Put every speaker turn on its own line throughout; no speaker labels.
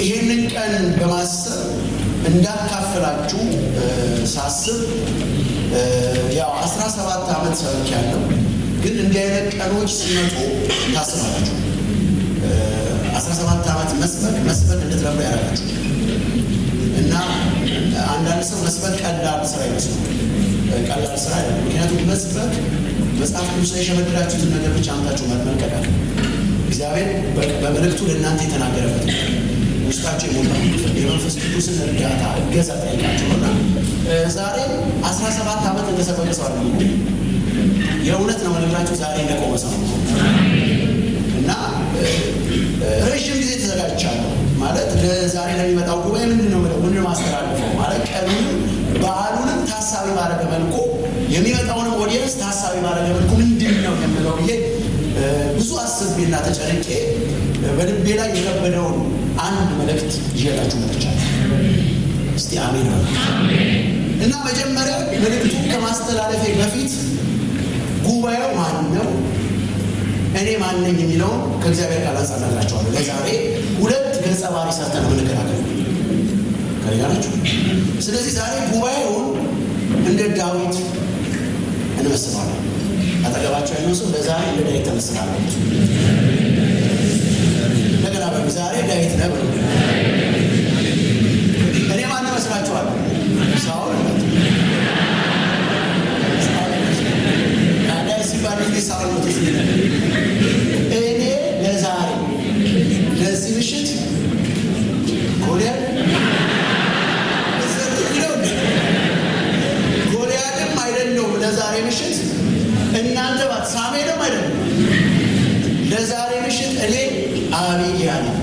ይህንን ቀን በማሰብ እንዳካፍላችሁ ሳስብ ያው አስራ ሰባት ዓመት ሰብክ ያለው ግን እንዲህ አይነት ቀኖች ሲመጡ ታስባላችሁ። አስራ ሰባት ዓመት መስበክ መስበክ እንድትለምዱ ያደርጋችሁ እና አንዳንድ ሰው መስበክ ቀላል ስራ ይመስሉ ቀላል ስራ አይደለም። ምክንያቱም መስበክ መጽሐፍ ቅዱስ ላይ የሸመደዳችሁትን ነገር ብቻ አምታችሁ መልቀቅ አለ። እግዚአብሔር በመልእክቱ ለእናንተ የተናገረበት ውስጣቸው የሞላ የመንፈስ ቅዱስን እርዳታ እገዛ ጠይቃቸውና ዛሬ አስራ ሰባት ዓመት እንደሰበከ ሰው አለ የእውነት ነው ነግራችሁ ዛሬ እንደቆመ ሰው እና ረዥም ጊዜ ተዘጋጅቻለሁ ማለት ለዛሬ ለሚመጣው ጉባኤ ምንድን ነው ምንድን ማስተላልፈው ማለት ቀኑንም በዓሉንም ታሳቢ ባደረገ መልኩ የሚመጣውንም ኦዲየንስ ታሳቢ ባደረገ መልኩ ምንድን ነው የምለው ብዬ ብዙ አስቤና ተጨንቄ በልቤ ላይ የከበደውን አንድ መልእክት ይዤላችሁ መጥቻለሁ። እስቲ አሜን ነው እና መጀመሪያ መልእክቱን ከማስተላለፌ በፊት ጉባኤው ማን ነው እኔ ማን ነኝ የሚለውን ከእግዚአብሔር ቃል አንጻር እነግራቸዋለሁ። ለዛሬ ሁለት ገጸ ባህሪ ሰርተን የምንከላከል ከሌላ ናቸው። ስለዚህ ዛሬ ጉባኤውን እንደ ዳዊት እንመስለዋለን። አጠገባቸው ያለው ሰው ለዛሬ እንደ ዳዊት ተመስላለች። እንደገና በ ዛሬ ዳዊት ነ እኔ ማን እመስላችኋለሁ? ሳውል ዳዊት ሲባል ጊዜ ሳውል ነው ትዝ እኔ ለዛሬ ለዚህ ምሽት ጎልያድ ጎልያድም አይደለሁም ለዛሬ ምሽት እናንተ ባት ሳሜንም አይደለም ለዛሬ ምሽት እኔ አቢግያ ነኝ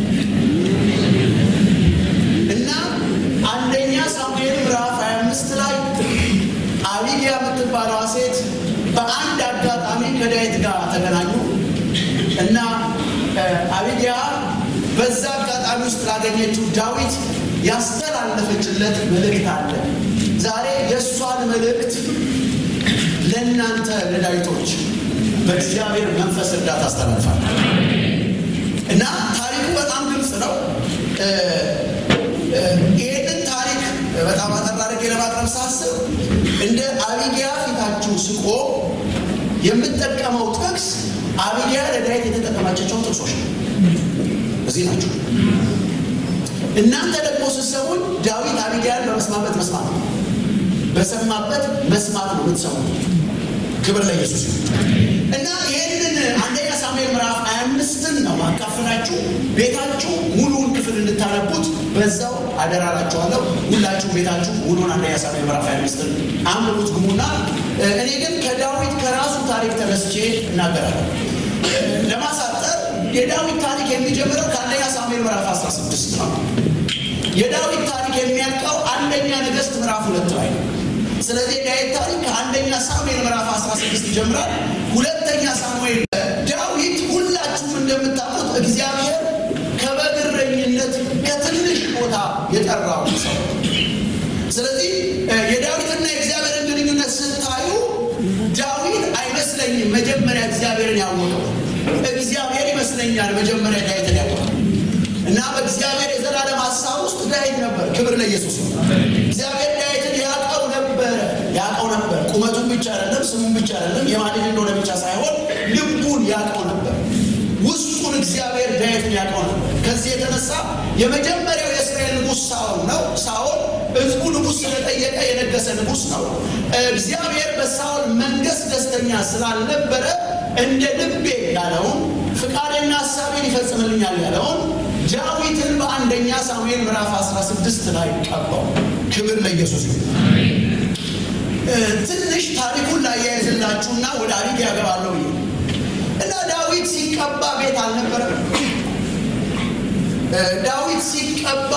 እና አንደኛ ሳሙኤል ምዕራፍ 25 ላይ አቢግያ የምትባለዋ ሴት በአንድ አጋጣሚ ከዳዊት ጋር ተገናኙ እና አቢግያ በዛ አጋጣሚ ውስጥ ላገኘችው ዳዊት ያስተላለፈችለት መልእክት አለ። ዛሬ የእሷን መልእክት ለእናንተ ለዳዊቶች በእግዚአብሔር መንፈስ እርዳታ አስተላልፋል እና ታሪኩ በጣም ግልጽ ነው። ይህንን ታሪክ በጣም አጠር አድርጌ ለማቅረብ ሳስብ እንደ አቢግያ ፊታችሁ ስቆ የምጠቀመው ጥቅስ አቢግያ ለዳዊት የተጠቀማቻቸው ጥቅሶች ነው። እዚህ ናቸው። እናንተ ደግሞ ስትሰሙን ዳዊት አቢግያን በመስማበት መስማት ነው፣ በሰማበት መስማት ነው የምትሰሙት። ክብር ለኢየሱስ እና ይህንን አንደኛ ሳሙኤል ምዕራፍ ሀያ አምስትን ነው ማካፍላችሁ ቤታችሁ ሙሉውን ክፍል እንድታነቡት በዛው አደራላችኋለሁ። ሁላችሁ ቤታችሁ ሙሉውን አንደኛ ሳሙኤል ምዕራፍ ሀያ አምስትን አንብቡት ግሙና፣ እኔ ግን ከዳዊት ከራሱ ታሪክ ተነስቼ እናገራለሁ። ለማሳጠር የዳዊት ታሪክ የሚጀምረው ከአንደኛ ሳሙኤል ምዕራፍ 16 ነው። የዳዊት ታሪክ የሚያልቀው አንደኛ ነገሥት ምዕራፍ ሁለት ላይ ነው። ስለዚህ የዳዊት ታሪክ ከአንደኛ ሳሙኤል ምዕራፍ 16 ይጀምራል። ሁለተኛ ሳሙኤል ዳዊት ሁላችሁም እንደምታውቁት እግዚአብሔር ከበግ እረኝነት ከትንሽ ቦታ የጠራው ሰው። ስለዚህ የዳዊትና የእግዚአብሔርን ግንኙነት ስታዩ ዳዊት አይመስለኝም መጀመሪያ እግዚአብሔርን ያወቀው እግዚአብሔር ይመስለኛል መጀመሪያ ዳዊትን ያወቀው እና በእግዚአብሔር የዘላለም ሀሳብ ውስጥ ዳዊት ነበር። ክብር ለኢየሱስ ነው። እግዚአብሔር ዳዊትን ያውቀው ነበረ ያውቀው ነበር። ቁመቱን ብቻ አይደለም፣ ስሙን ብቻ አይደለም፣ የማን ልጅ እንደሆነ ብቻ ሳይሆን ልቡን ያውቀው ነበር። ውስጡን እግዚአብሔር ዳዊትን ያውቀው ነበር። ከዚህ የተነሳ የመጀመሪያው የእስራኤል ንጉሥ ሳኦል ነው። ሳኦል ሕዝቡ ንጉሥ ስለጠየቀ የነገሰ ንጉሥ ነው። እግዚአብሔር በሳኦል መንገስ ደስተኛ ስላልነበረ እንደ ልቤ ያለውን ፍቃዴና ሀሳቤን ይፈጽምልኛል ያለውን ዳዊትን በአንደኛ ሳሙኤል ምዕራፍ 16 ላይ ቀባው። ክብር ለኢየሱስ ይሁን። ትንሽ ታሪኩን ላያይዝላችሁና ወደ አሪግ ያገባለሁ እና ዳዊት ሲቀባ ቤት አልነበረም። ዳዊት ሲቀባ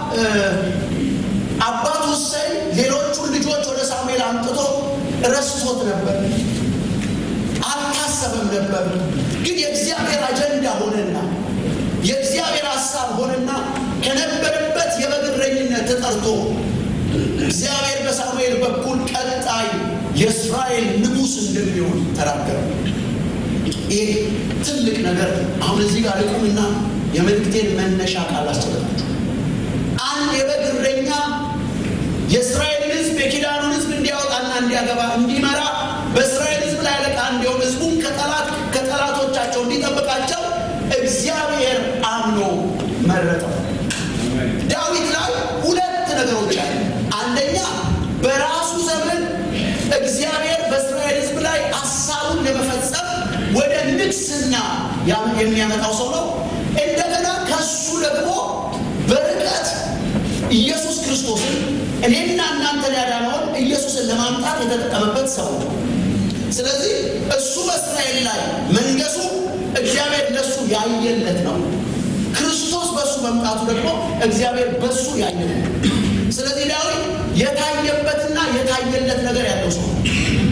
አባቱ እሰይ ሌሎቹን ልጆች ወደ ሳሙኤል አምጥቶ ረስቶት ነበር፣ አልታሰበም ነበር። ግን የእግዚአብሔር አጀንዳ ሆነና የእግዚአብሔር ሀሳብ ሆነና ከነበረበት የበግ እረኝነት ተጠርቶ እግዚአብሔር በሳሙኤል በኩል ቀጣይ የእስራኤል ንጉሥ እንደሚሆን ተናገረ። ይህ ትልቅ ነገር አሁን እዚህ ጋር ልቁምና የመልእክቴን መነሻ ቃል አስጨበጣችሁ። አንድ የበግ እረኛ የእስራኤልን ሕዝብ የኪዳኑን ሕዝብ እንዲያወጣና እንዲያገባ እንዲመራ በእስራኤል ሕዝብ ላይ አለቃ እንዲሆን ሕዝቡን ከጠላት ከጠላቶቻቸው እንዲጠብቃቸው እግዚአብሔር አምኖ መረጠው። ዳዊት ላይ ሁለት ነገሮች አሉ። አንደኛ በራሱ ዘመን እግዚአብሔር በእስራኤል ሕዝብ ላይ ሀሳቡን ለመፈጸም ወደ ንግስና የሚያመጣው ሰው ነው። እንደገና ከሱ ደግሞ በርቀት ኢየሱስ ክርስቶስን እኔና እናንተን ያዳነውን ኢየሱስን ለማምጣት የተጠቀመበት ሰው ነው። ስለዚህ እሱ በእስራኤል ላይ መንገሱ እግዚአብሔር ለሱ ያየለት ነው። ክርስቶስ በእሱ መምጣቱ ደግሞ እግዚአብሔር በሱ ያየለት ነው። ስለዚህ ዳዊት የታየበትና የታየለት ነገር ያለው ሰው ነው።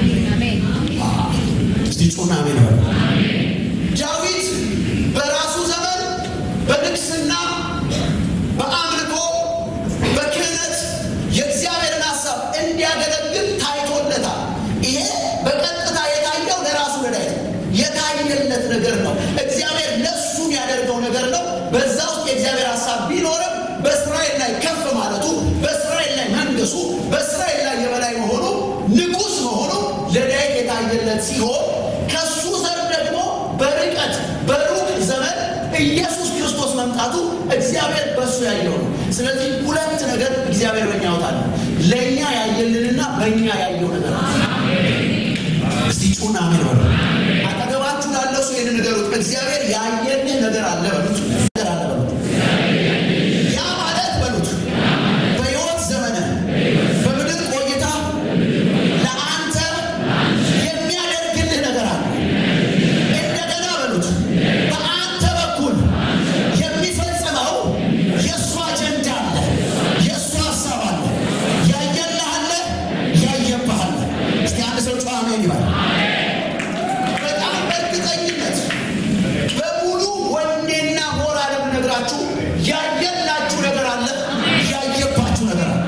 እስቲ ጩና አሜን በሉ። ዳዊት በራሱ ዘመን በንግስና በአምልኮ በክህነት የእግዚአብሔርን ሀሳብ እንዲያገለግል ታይቶለታል። ይሄ በቀጥታ የታየው ለራሱ ለዳዊት የታየለት ነገር ነው። እግዚአብሔር ለሱ ያደርገው ነገር ነው። በዛ ውስጥ የእግዚአብሔር ሀሳብ ቢኖርም በእስራኤል ላይ ከፍ ማለቱ፣ በእስራኤል ላይ መንገሱ፣ በእስራኤል ላይ የበላይ መሆኑ፣ ንጉሥ መሆኑ ለዳዊት የታየለት ሲሆን ከሱ ዘር ደግሞ በርቀት በሩቅ ዘመን ኢየሱስ ክርስቶስ መምጣቱ እግዚአብሔር በእሱ ያየው ነው። ስለዚህ ሁለት ነገር እግዚአብሔር በእኛ ያወጣል። ለእኛ ያየልንና በእኛ ያየው ነገር ነው። እስቲ ጩና አሜን በሉ። አጠገባችሁ ላለው ሰው ይህን ንገሩት። እግዚአብሔር ያየልህ ነገር አለ በሉት። ነገር አለ በሉት። ያ ማለት በሉት በሕይወት ዘመንህ በምድር ቆይታ ለአንተ የሚያደርግልህ ነገር አለ። እንደገና በሉት በአንተ በኩል የሚፈጽመው የእሱ አጀንዳ አለ፣ የእሱ ሀሳብ አለ። ያየልህ አለ፣ ያየብህ አለ። እስቲ አንድ ሰው ጨዋ አሜን ይበል። በጣም በእርግጠኝነት በሙሉ ወኔና ሞራል የምነግራችሁ ያየላችሁ ነገር አለ፣ ያየባችሁ ነገር አለ።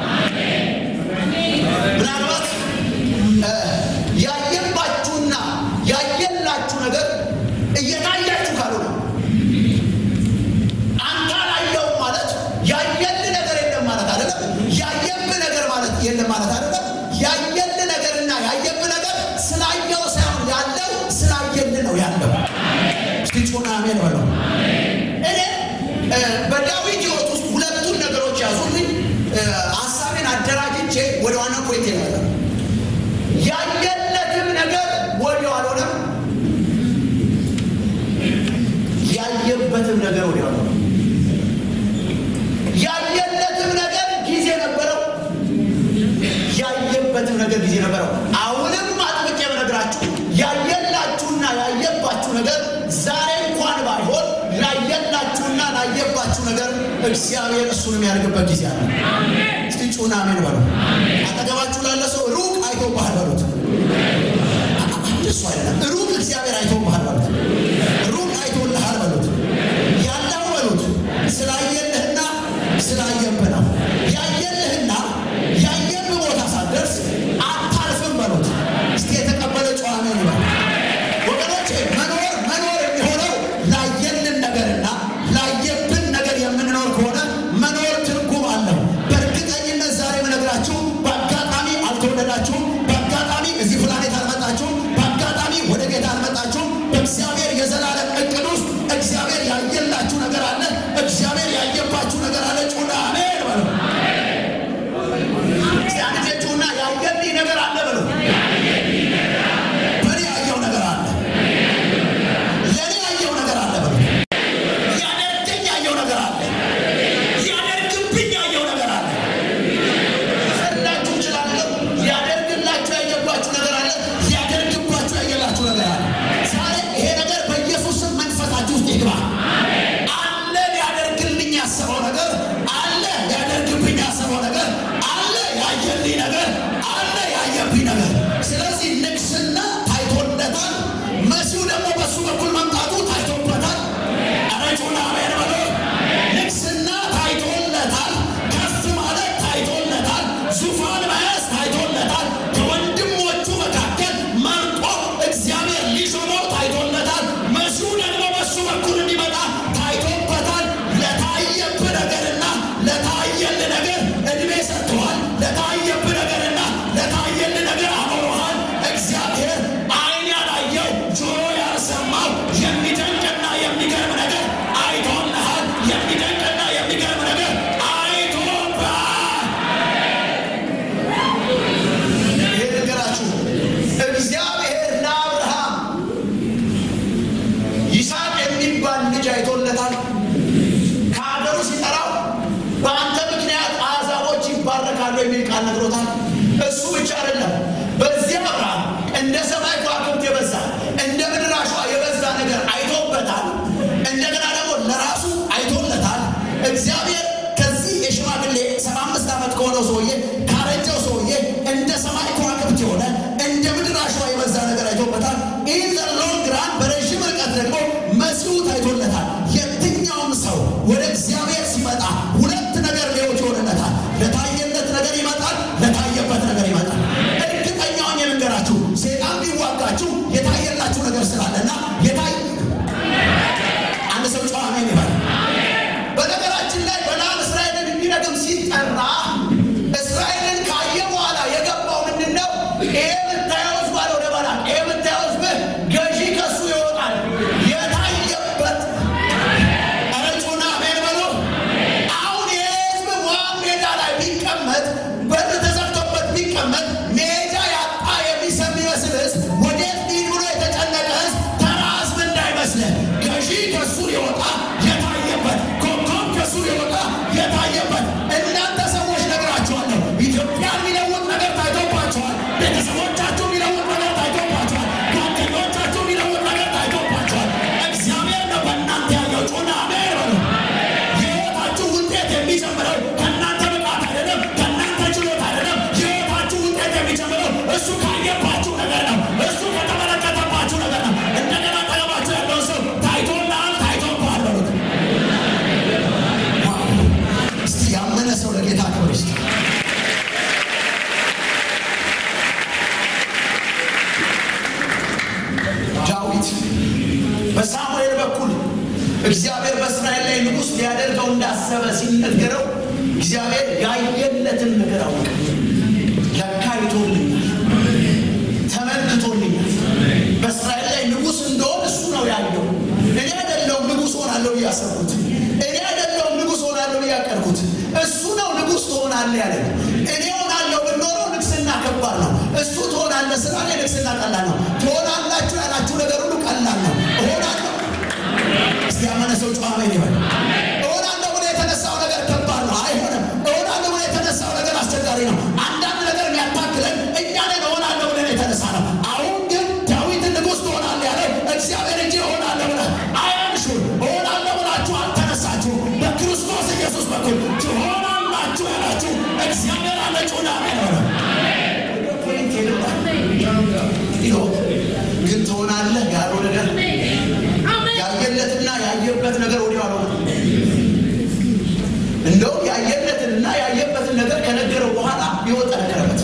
ምናልባት ያየባችሁና ያየላችሁ ነገር እየታያችሁ ካልሆነ አንተ አላየውም ማለት ያየልህ ነገር የለም ማለት አይደለም። ያየብህ ነገር ማለት የለም ማለት አይደለም። ያየልህ ነገርና ያየብህ ነገር ስላየው ሳይሆን ያለው ስላየልህ ነው ያለው። እስቲ ጩና አሜን በለው። እኔ በዳዊት ሕይወት ውስጥ ሁለቱን ነገሮች ያዙልኝ። ሀሳቤን አደራጅቼ ወደ ዋና ፖይንት ይመጣል። ያየለትም ነገር ወዲያው አልሆነም። ያየበትም ነገር ወዲያው አልሆነም። ያየለትም ነገር ጊዜ ነበረው። ያየበትም ነገር ጊዜ ነበረው። አሁንም አጥብቄ ብነግራችሁ ያየላችሁና ያየባችሁ ነገር ዛሬ እንኳን ባይሆን ላየላችሁና ላየባችሁ ነገር እግዚአብሔር እሱን የሚያደርግበት ጊዜ አለ። እስቲ ጩና አሜን በሉ። አጠገባችሁ ላለ ሰው ሩቅ አይቶብሃል በሉት። እሱ አይደለም ሩቅ እግዚአብሔር አይቶብሃል በሉት። ሩቅ አይቶልሃል በሉት። ያለው በሉት ስላየልህና ስላየብህ ነው። ያየልህና ያየብህ ቦታ ሳትደርስ አታልፍም በሉት። እስቲ የተቀበለ ጨዋ አሜን ይበል። ወገኖቼ መኖር መኖር የሚሆነው ላየልን ነገርና ላየብን ነገር የምንኖር ከሆነ መኖር ትርጉም አለው። በእርግጠኝነት ዛሬ የምነግራችሁ በአጋጣሚ አልተወለዳችሁም። በአጋጣሚ እዚህ ፕላኔት አልመጣችሁም። በአጋጣሚ ወደ ጌታ አልመጣችሁም። በእግዚአብሔር የዘላለም እቅድ ውስጥ እግዚአብሔር ያየላችሁ ነገር አለ። እግዚአብሔር ያየባችሁ ነገር አለ። ጩና አሜን በሉ። እስቲ አንድ ጊዜ ጩና ያየልኝ ነገር አለ በሉ። በእኔ ያየው ነገር አለ። ለእኔ ያየው ነገር አለ በሉ። ያደርገኝ ያየው ነገር አለ። ያደርግብኝ ያየው ነገር አለ። ፈላችሁ እችላለሁ። ሊያደርግላችሁ ያየባችሁ ነገር አለ። ሊያደርግባችሁ ያየላችሁ ነገር አለ። ዛሬ ይሄ ነገር በኢየሱስ ስም መንፈሳችሁ ውስጥ ይግባ። አለ ሊያደርግልኝ ያሰበው ነገር አለ። ሊያደርግብኝ ያሰበው ነገር አለ። ያየልኝ ነገር አለ። ያየብኝ ነገር ቃል ነግሮታል። እሱ ብቻ አይደለም። በዚያ አብርሃም እንደ ሰማይ ከዋክብት የበዛ እንደ ምድር አሸዋ የበዛ ነገር አይቶበታል። እንደገና ደግሞ ለራሱ አይቶለታል። እግዚአብሔር ከዚህ የሽማግሌ ሰባ አምስት ዓመት ከሆነው ሰውዬ ካረጀው ሰውዬ እንደ ሰማይ ከዋክብት የሆነ እንደ ምድር አሸዋ የበዛ ነገር አይቶበታል። ኢን ዘ ሎንግ ራን በረዥም ርቀት ደግሞ መሲሁ ታይቶለታል። የትኛውም ሰው ወደ እግዚአብሔር ሲመጣ ሁለት ነገር ሊሆት ይሆንለታል። ለታየለት ነገር ይመጣል፣ ለታየበት ነገር ይመጣል። እርግጠኛውን የምንገራችሁ ሴጣን ቢዋጋችሁ የታየላችሁ ነገር ስላለና የታይ አንድ ሰው ጨዋ አሜን ይበል። በነገራችን ላይ በለዓም እስራኤልን እንዲረግም ሲጠራ እስራኤልን ካየ በኋላ የገባው ምንድን ነው? ይሄ የምታየው ሕዝብ አለ ወደ ባላቅ ይሄ የምታየው ሕዝብ ገዢ ከሱ ይወጣል። የታየበት አረጩና አሜን በሉ። አሁን ይሄ ሕዝብ ሞዓብ ሜዳ ላይ ቢቀመጥ በር ተዘግቶበት ቢቀመጥ ሜዳ ያጣ የሚሰም ይመስል ሕዝብ ወዴት ሊድ ብሎ የተጨነቀ ሕዝብ ተራ ሕዝብ እንዳይመስልህ ገዢ ከሱ ሊወጣ የታየበት ኮከብ ከሱ ሊወጣ የታየበት እናንተ ሰዎች ነግራችኋለሁ። ኢትዮጵያን የሚለውጥ ነገር ታይቶባቸዋል። ቤተሰቦቻችሁ የሚለውጥ ነገር ታይቶባቸዋል። ጓደኞቻችሁ የሚለውጥ ነገር ታይቶባቸዋል። እግዚአብሔር ነው በእናንተ ያለው ጩና አሜን በሉ። የህይወታችሁ ውጤት የሚጨምረው ከእናንተ ብቃት አይደለም፣ ከእናንተ ችሎታ አይደለም። የህይወታችሁ ውጤት የሚጨምረው እሱ ካየባችሁ ነገር ነው። እሱ ከተመለከተባችሁ ነገር ነው። እንደገና ጠገባችሁ ያለውን ሰው ታይቶልሃል፣ ታይቶብሃል በሉት። ዋው! እስቲ ያመነ ሰው ለጌታ ክብር ይስጥ። ዳዊት በሳሙኤል በኩል እግዚአብሔር በእስራኤል ላይ ንጉሥ ሊያደርገው እንዳሰበ ሲነገረው እግዚአብሔር ያየለትን ነገር አወቀ። ለካ አይቶልኛል፣ ተመልክቶልኛል። በእስራኤል ላይ ንጉሥ እንደሆን እሱ ነው ያየው። እኔ አይደለሁም ንጉሥ ሆናለሁ ብዬ ያሰብኩት። እኔ አይደለሁም ንጉሥ ሆናለሁ ብዬ ያቀድኩት። እሱ ነው ንጉሥ ትሆናለህ ያለኝ። እኔ ሆናለሁ ብኖረው ንግስና ከባድ ነው። እሱ ትሆናለህ ስላለ ንግስና ቀላል ነው። ትሆናላችሁ ያላችሁ ነገር ሁሉ ቀላል ነው። እሆናለሁ እስቲ ያመነ ሰው ጨዋ አሜን ይበል። እሆናለሁ ብሎ የተነሳው ነገር ከባድ ነው፣ አይሆንም። እሆናለሁ ብሎ የተነሳው ነገር አስቸጋሪ ነው። አንዳንድ ነገር የሚያታክለን እኛ ነን። እሆናለሁ ብለን የተነሳ ነው። አሁን ግን ዳዊትን ንጉሥ ትሆናለህ ያለው እግዚአብሔር እንጂ እሆናለሁ ብለህ አያምሹ። እሆናለሁ ብላችሁ አልተነሳችሁ። በክርስቶስ ኢየሱስ በኩል ትሆናላችሁ ያላችሁ እግዚአብሔር አለ። ጩና አሜን በሉ። ይኸው ግን ትሆናለህ ያለው ነገር ያየለትና ያየበት ነገር ወዲያው አልሆነም። እንደውም ያየለትንና ያየበትን ነገር ከነገረው በኋላ ሕይወት ጠነከረበት።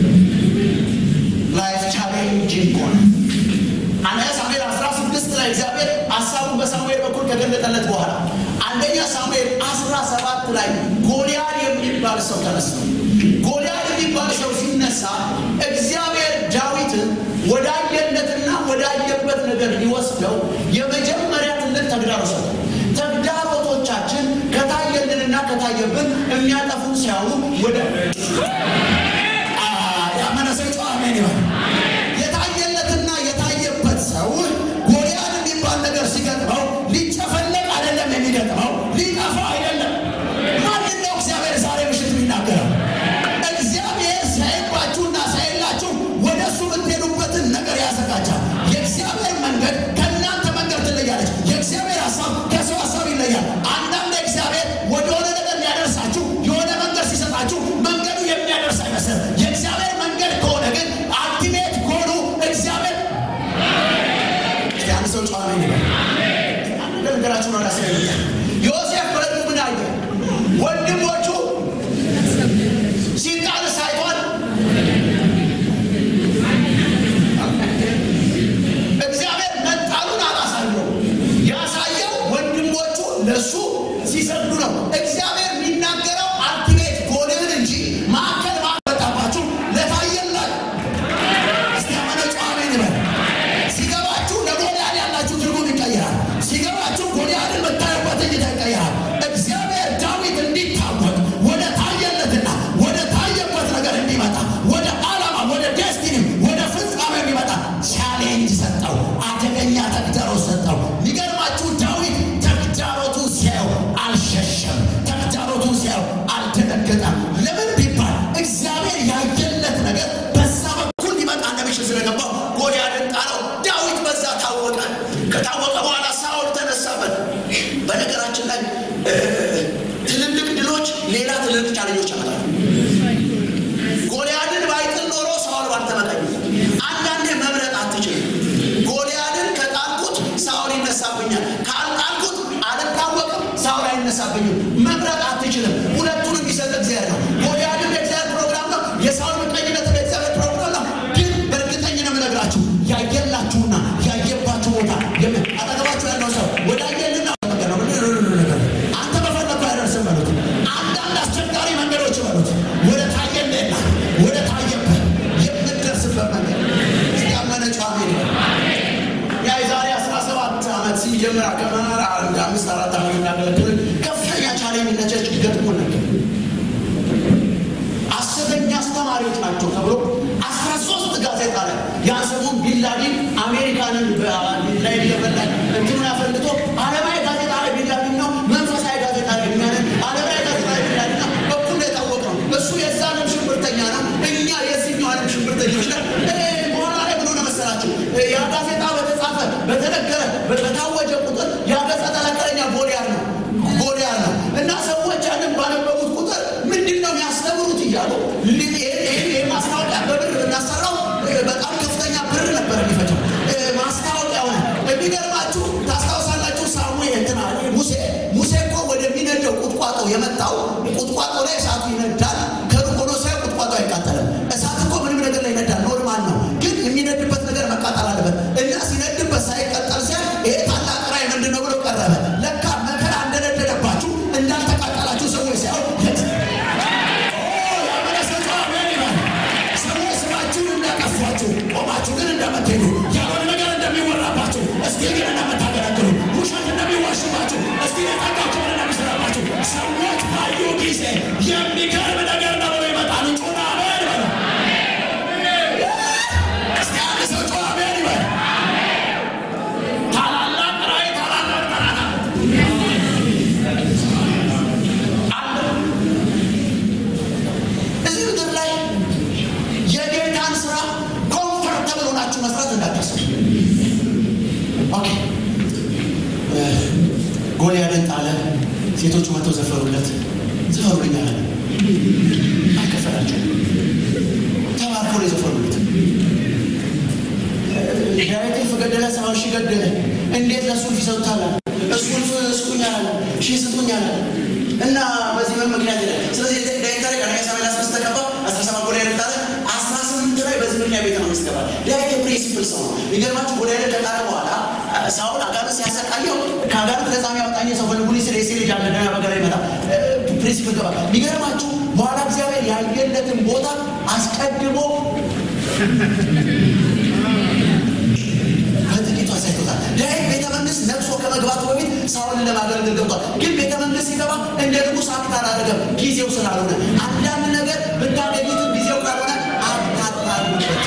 ላይፍ ቻሌንጂንግ ሆነ። አንደኛ ሳሙኤል 16 ላይ እግዚአብሔር ሀሳቡን በሳሙኤል በኩል ከገለጠለት በኋላ አንደኛ ሳሙኤል 17 ላይ ጎልያድ የሚባል ሰው ተነሳ። ጎልያድ የሚባል ሰው ሲነሳ እግዚአብሔር ዳዊትን ወዳየለትና ወዳየበት ነገር ሊወስደው የመጀመሪያ ትልቅ ተግዳሮት ሰጠው። ተግዳሮቶቻችን ከታየልንና ከታየብን የሚያጠፉን ሲያዩ ወደ አ፣ ያመነ ሰው ጨዋ አሜን ይበል። የታየለትና የታየበት ሰው ጎልያድ የሚባል ነገር ሲገጥመው ሊጨፈለቅ አይደለም የሚገጥመው፣ ሊጠፋ አይደለም። ማንን ነው እግዚአብሔር ዛሬ ምሽት የሚናገረው? እግዚአብሔር ሳይባችሁና ሳይላችሁ ወደ እሱ የምትሄዱበትን ነገር ያዘጋጃል። የእግዚአብሔር መንገድ ከእናንተ መንገድ ትለያለች። የእግዚአብሔር ሀሳብ ከሰው ሀሳብ ይለያል። አንዳንድ እግዚአብሔር ወደሆነ ነገር ሊያደርሳችሁ የሆነ መንገድ ሲሰጣችሁ መንገዱ የሚያደርስ አይመስልም። የእግዚአብሔር መንገድ ከሆነ ግን አልቲሜት ጎሉ እግዚአብሔር እስቲ አንድ ሰው ጨዋ ነው ይበል። አንድ ነገራችሁ ነው ራስ ዮሴፍ በሕልሙ ምን አየ? ወንድሞቹ ሲጣል ሳይሆን እግዚአብሔር መጣሉን አላሳየው። ያሳየው ወንድሞቹ ለሱ ሲሰግዱ ነው። እግዚአብሔር የሚናገረው አልቲሜት ጎልህን እንጂ ማዕከል ማመጣባችሁ ለታየላል እስቲ ያመነ ጨዋ አሜን ይበል። ሲገባችሁ ለጎልያድ ያላችሁ ትርጉም ይቀየራል። ሲገባችሁ ጎልያድን የምታዩበት እይታ ይቀየራል። እግዚአብሔር ዳዊት እንዲታወቅ ወደ ታየለትና ወደ ታየበት ነገር እንዲመጣ ወደ ዓላማ ወደ ዴስቲኒ ወደ ፍጻሜ እንዲመጣ ቻሌንጅ ሰጠው። አደገኛ ተግዳሮት ሰጠው። የሚገርማችሁ ዳዊት ተግዳሮቱ ሲያየው አልሸሸም። ተግዳሮቱ ሲያየው አልደነገጠም። ለምን ቢባል እግዚአብሔር ሌላ ትልልቅ ቻለኞች ያመጣሉ። ጎልያድን ባይጥል ኖሮ ሳኦል ባልተመቀኝ። አንዳንዴ መምረጥ አትችልም። ጎልያድን ከጣልኩት ሳኦል ይነሳብኛል፣ ካልጣልኩት አልታወቅም፣ ሳኦል አይነሳብኝም። መምረጥ አትችልም። ሁለቱንም የሚሰጥ እግዚአብሔር ነው። ጎልያድን የእግዚአብሔር ፕሮግራም ነው። የሳኦል ምቀኝነት የእግዚአብሔር ፕሮግራም ነው። ግን በእርግጠኝ ነው የምነግራችሁ ያየላችሁና ያየባችሁ ቦታ አጠገባችሁ ያለው ሰው ወደ አየልና ነገር ነው አንተ በፈለግከው አይደርስም በሉት። አንዳንድ አስቸጋሪ መንገዶች በሉት ወደ ታየልና ወደ ታየበት የምትደርስበት መንገድ ያመነጩ አሜን ያ የዛሬ 17 ዓመት ሲጀምር ከመራ አንድ አምስት አራት ዓመት የሚያገለግል ከፍተኛ ቻሌንጅ ነቸች ገጥሞን ነበር። ሐሰተኛ አስተማሪዎች ናቸው ተብሎ አስራ ሶስት ጋዜጣ ላይ ያን ሰሞን ቢንላዲን አሜሪካንን ላይ ለበላይ እንትኑን አፈልግቶ ዓለማዊ ጋዜጣ ላይ ቢንላዲን ነው፣ መንፈሳዊ ጋዜጣ ላይ የሚያለን ዓለማዊ ጋዜጣ ላይ ቢንላዲን ነው። በኩል የታወቀ ነው። እሱ የዛ ዓለም ሽብርተኛ ነው፣ እኛ የዚህኛው ዓለም ሽብርተኞች ነን። በኋላ ላይ ምን ሆነ መሰላችሁ? ያ ጋዜጣ በተጻፈ በተነገረ በታወጀ ቁጥር ያ ገጸ ተለከለኛ ጎልያድ ነው ጎልያድ ነው እና ሰዎች ያንን ባነበቡት ቁጥር ምንድን ነው የሚያስተምሩት እያሉ ማስታወቂያ በብር እናሰራው በጣም ከፍተኛ ብር ነበር የሚፈጀው ማስታወቂያ ሆነ። የሚገርማችሁ ታስታውሳላችሁ፣ ሳሙኤል እንትና ሙሴ ሙሴ እኮ ወደሚነደው ቁጥቋጦ የመጣው ቁጥቋጦ ላይ እሳቱ ይነዳል። ከሩቅ ሆኖ ሳይ ቁጥቋጦ አይቃጠልም። እሳት እኮ ምንም ነገር ላይ ይነዳል፣ ኖርማል ነው። ግን የሚነድበት ነገር መቃጠል አለበት እና ሲነድበት ሳይቀጠል ሲያ ይሄ ታላቅ ራእይ ምንድን ነው ብሎ ቀረበ። ለካ መከራ እንደነደደባችሁ እንዳልተቃጠላችሁ ሰዎች ሲያው ሰዎች ስማችሁን እንዳጠፏችሁ ቆማችሁ ግን እንደምትሄዱ ያልሆነ ነገር እንደሚወራባችሁ እስቲ ግን እንደምታገለግሉ ውሸት እንደሚዋሹባችሁ እስቲ የጠቃችሁ እንደሚሰራባችሁ ሰዎች ባዩ ጊዜ የሚገርም ነገር ነው ብሎ ይመጣሉ። ጩና አሜን በሉ። እስቲ አንድ ሰው ጩና አሜን ይበል። ታላላቅ ራእይ ታላላቅ ጠላት አለ። እዚህ ምድር ላይ የጌታን ስራ ኮምፈርተብል ሆናችሁ መስራት እንዳታስቡ። ኦኬ ጎልያድን ጣለ። ሴቶቹ መጥተው ዘፈሩለት። ዘፈሩልኝ አለ። አልከፈላቸው። ተባርከው ነው የዘፈሩለት። ዳዊት እልፍ ገደለ፣ ሰባ ሺህ ገደለ። እንዴት ለእሱ እልፍ ይሰጡታል? እሱ እልፍ ስጡኝ አላለ፣ ሺህ ስጡኝ አላለ። እና በዚህ ምን ምክንያት ይላል። ስለዚህ ዳዊት ታሪክ አንደኛ ሳሙኤል አስራ ስድስት ተቀባ አስራ ሰባት ጎልያድ ጣለ። አስራ ስምንት ላይ በዚህ ምክንያት ቤተ መንግስት ገባል። ዳዊት የፕሪንሲፕል ሰው ነው። የሚገርማችሁ ጎልያድን ከጣለ በኋላ ሳውል አጋንንት ሲያሰቃየው ከአጋንንት ነፃ የሚያወጣኝ ሰው ፈልጉልኝ ስለ የሴ ልጅ አለ ደህና በገላ ይመጣ ፕሪንሲፕል ገባ። የሚገርማችሁ በኋላ እግዚአብሔር ያየለትን ቦታ አስቀድሞ በጥቂቱ አሳይቶታል። ዳዊት ቤተ መንግስት ነግሶ ከመግባቱ በፊት ሳውልን ለማገልገል ገብቷል። ግን ቤተ መንግስት ሲገባ እንደ ንጉሥ አክት አላደረገም፣ ጊዜው ስላልሆነ። አንዳንድ ነገር ብታገኙትን ጊዜው ካልሆነ አታታሉበት።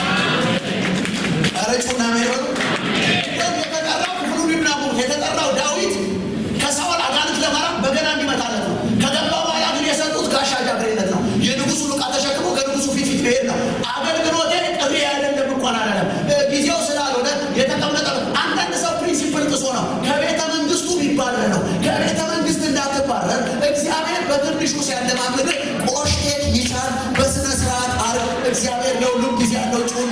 ረጩና ሜበሉ የተጠራው ክፍሉ ሊብናሙ የተጠራው ዳዊት ከሳውል አጋንንት ለማራቅ በገና እንዲመታለት ነው። ከገባ በኋላ ግን የሰጡት ጋሻ ጃግሬነት ነው። የንጉሱን ዕቃ ተሸክሞ ከንጉሱ ፊት ፊት መሄድ ነው። አገልግሎቴ ጥሪ አይደለም እንኳን አላለም። ጊዜው ስላልሆነ የተቀመጠ አንዳንድ ሰው ፕሪንሲፕል ጥሶ ነው ከቤተ መንግስቱ ቢባረር ነው። ከቤተ መንግስት እንዳትባረር እግዚአብሔር በትንሹ ሲያለማምድ ቆሽቴት ይሻል በስነ ስርዓት አር እግዚአብሔር ለሁሉም ጊዜ ያለው ጩና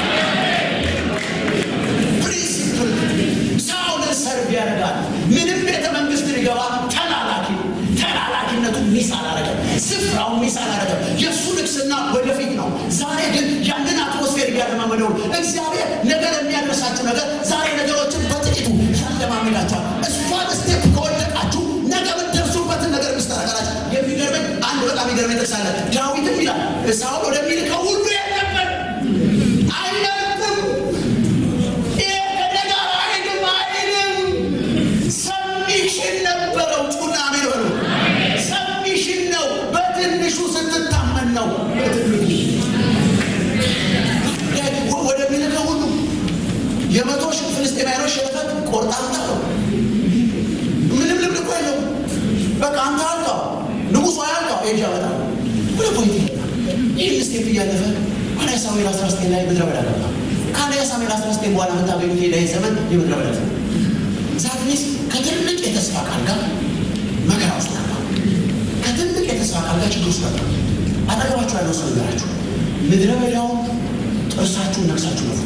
ፕሪንሲፕል ሳውልን ሰርቭ ያደርጋል። ምንም ቤተ መንግስት ሊገባ ተላላኪ ተላላኪነቱ ሚስ አላረገም። ስፍራው ሚስ አላረገም። የእሱ ንግስና ወደፊት ነው። ዛሬ ግን ያንን አትሞስፌር እያለማመደው እግዚአብሔር ነገር የሚያደርሳችሁ ነገር ዛሬ ነገሮችን በጥቂቱ ያለማመዳቸዋል። እሷን ስቴፕ ከወደቃችሁ ነገ የምትደርሱበትን ነገር ሚስተረጋላችሁ። የሚገርመኝ አንድ በጣም የሚገርመኝ ጥቅስ አለ። ዳዊትም ይላል ሳውል ወደሚልከው ሁሉ የለበት አይመርጥም ይሄ ከደጋ አይልም አይልም ሰሚሽን ነበረው። ጩና አሜን በሉ። ሰሚሽን ነው። በትንሹ ስትታመን ነው። ወደሚልከው ሁሉ የመቶ ሺህ ፍልስጤማውያኖች ሸለፈት ቆርጣ አምጣው። ምንም ልምድ እኮ የለውም። በቃ አንተ አልቃው ንጉሱ አያልቃው ሄጅ ያመጣ ወደ ፖይንት ይህን ስቴፕ እያለፈ አንደኛ ሳሙኤል 19 ላይ ምድረ በዳ ገባ። ከአንደኛ ሳሙኤል 19 በኋላ የምታገኙት የዳዊት ዘመን የምድረ በዳ ዘመን ዛት ሚስ ከትልቅ የተስፋ ቃል ጋር መከራ ውስጥ ገባ። ከትልቅ የተስፋ የተስፋ ቃል ጋር ችግር ውስጥ ገባ። አጠገባችሁ ያለው ሰው ነገራችሁ ምድረ በዳውን ጥርሳችሁን ነቅሳችሁ ነፉት።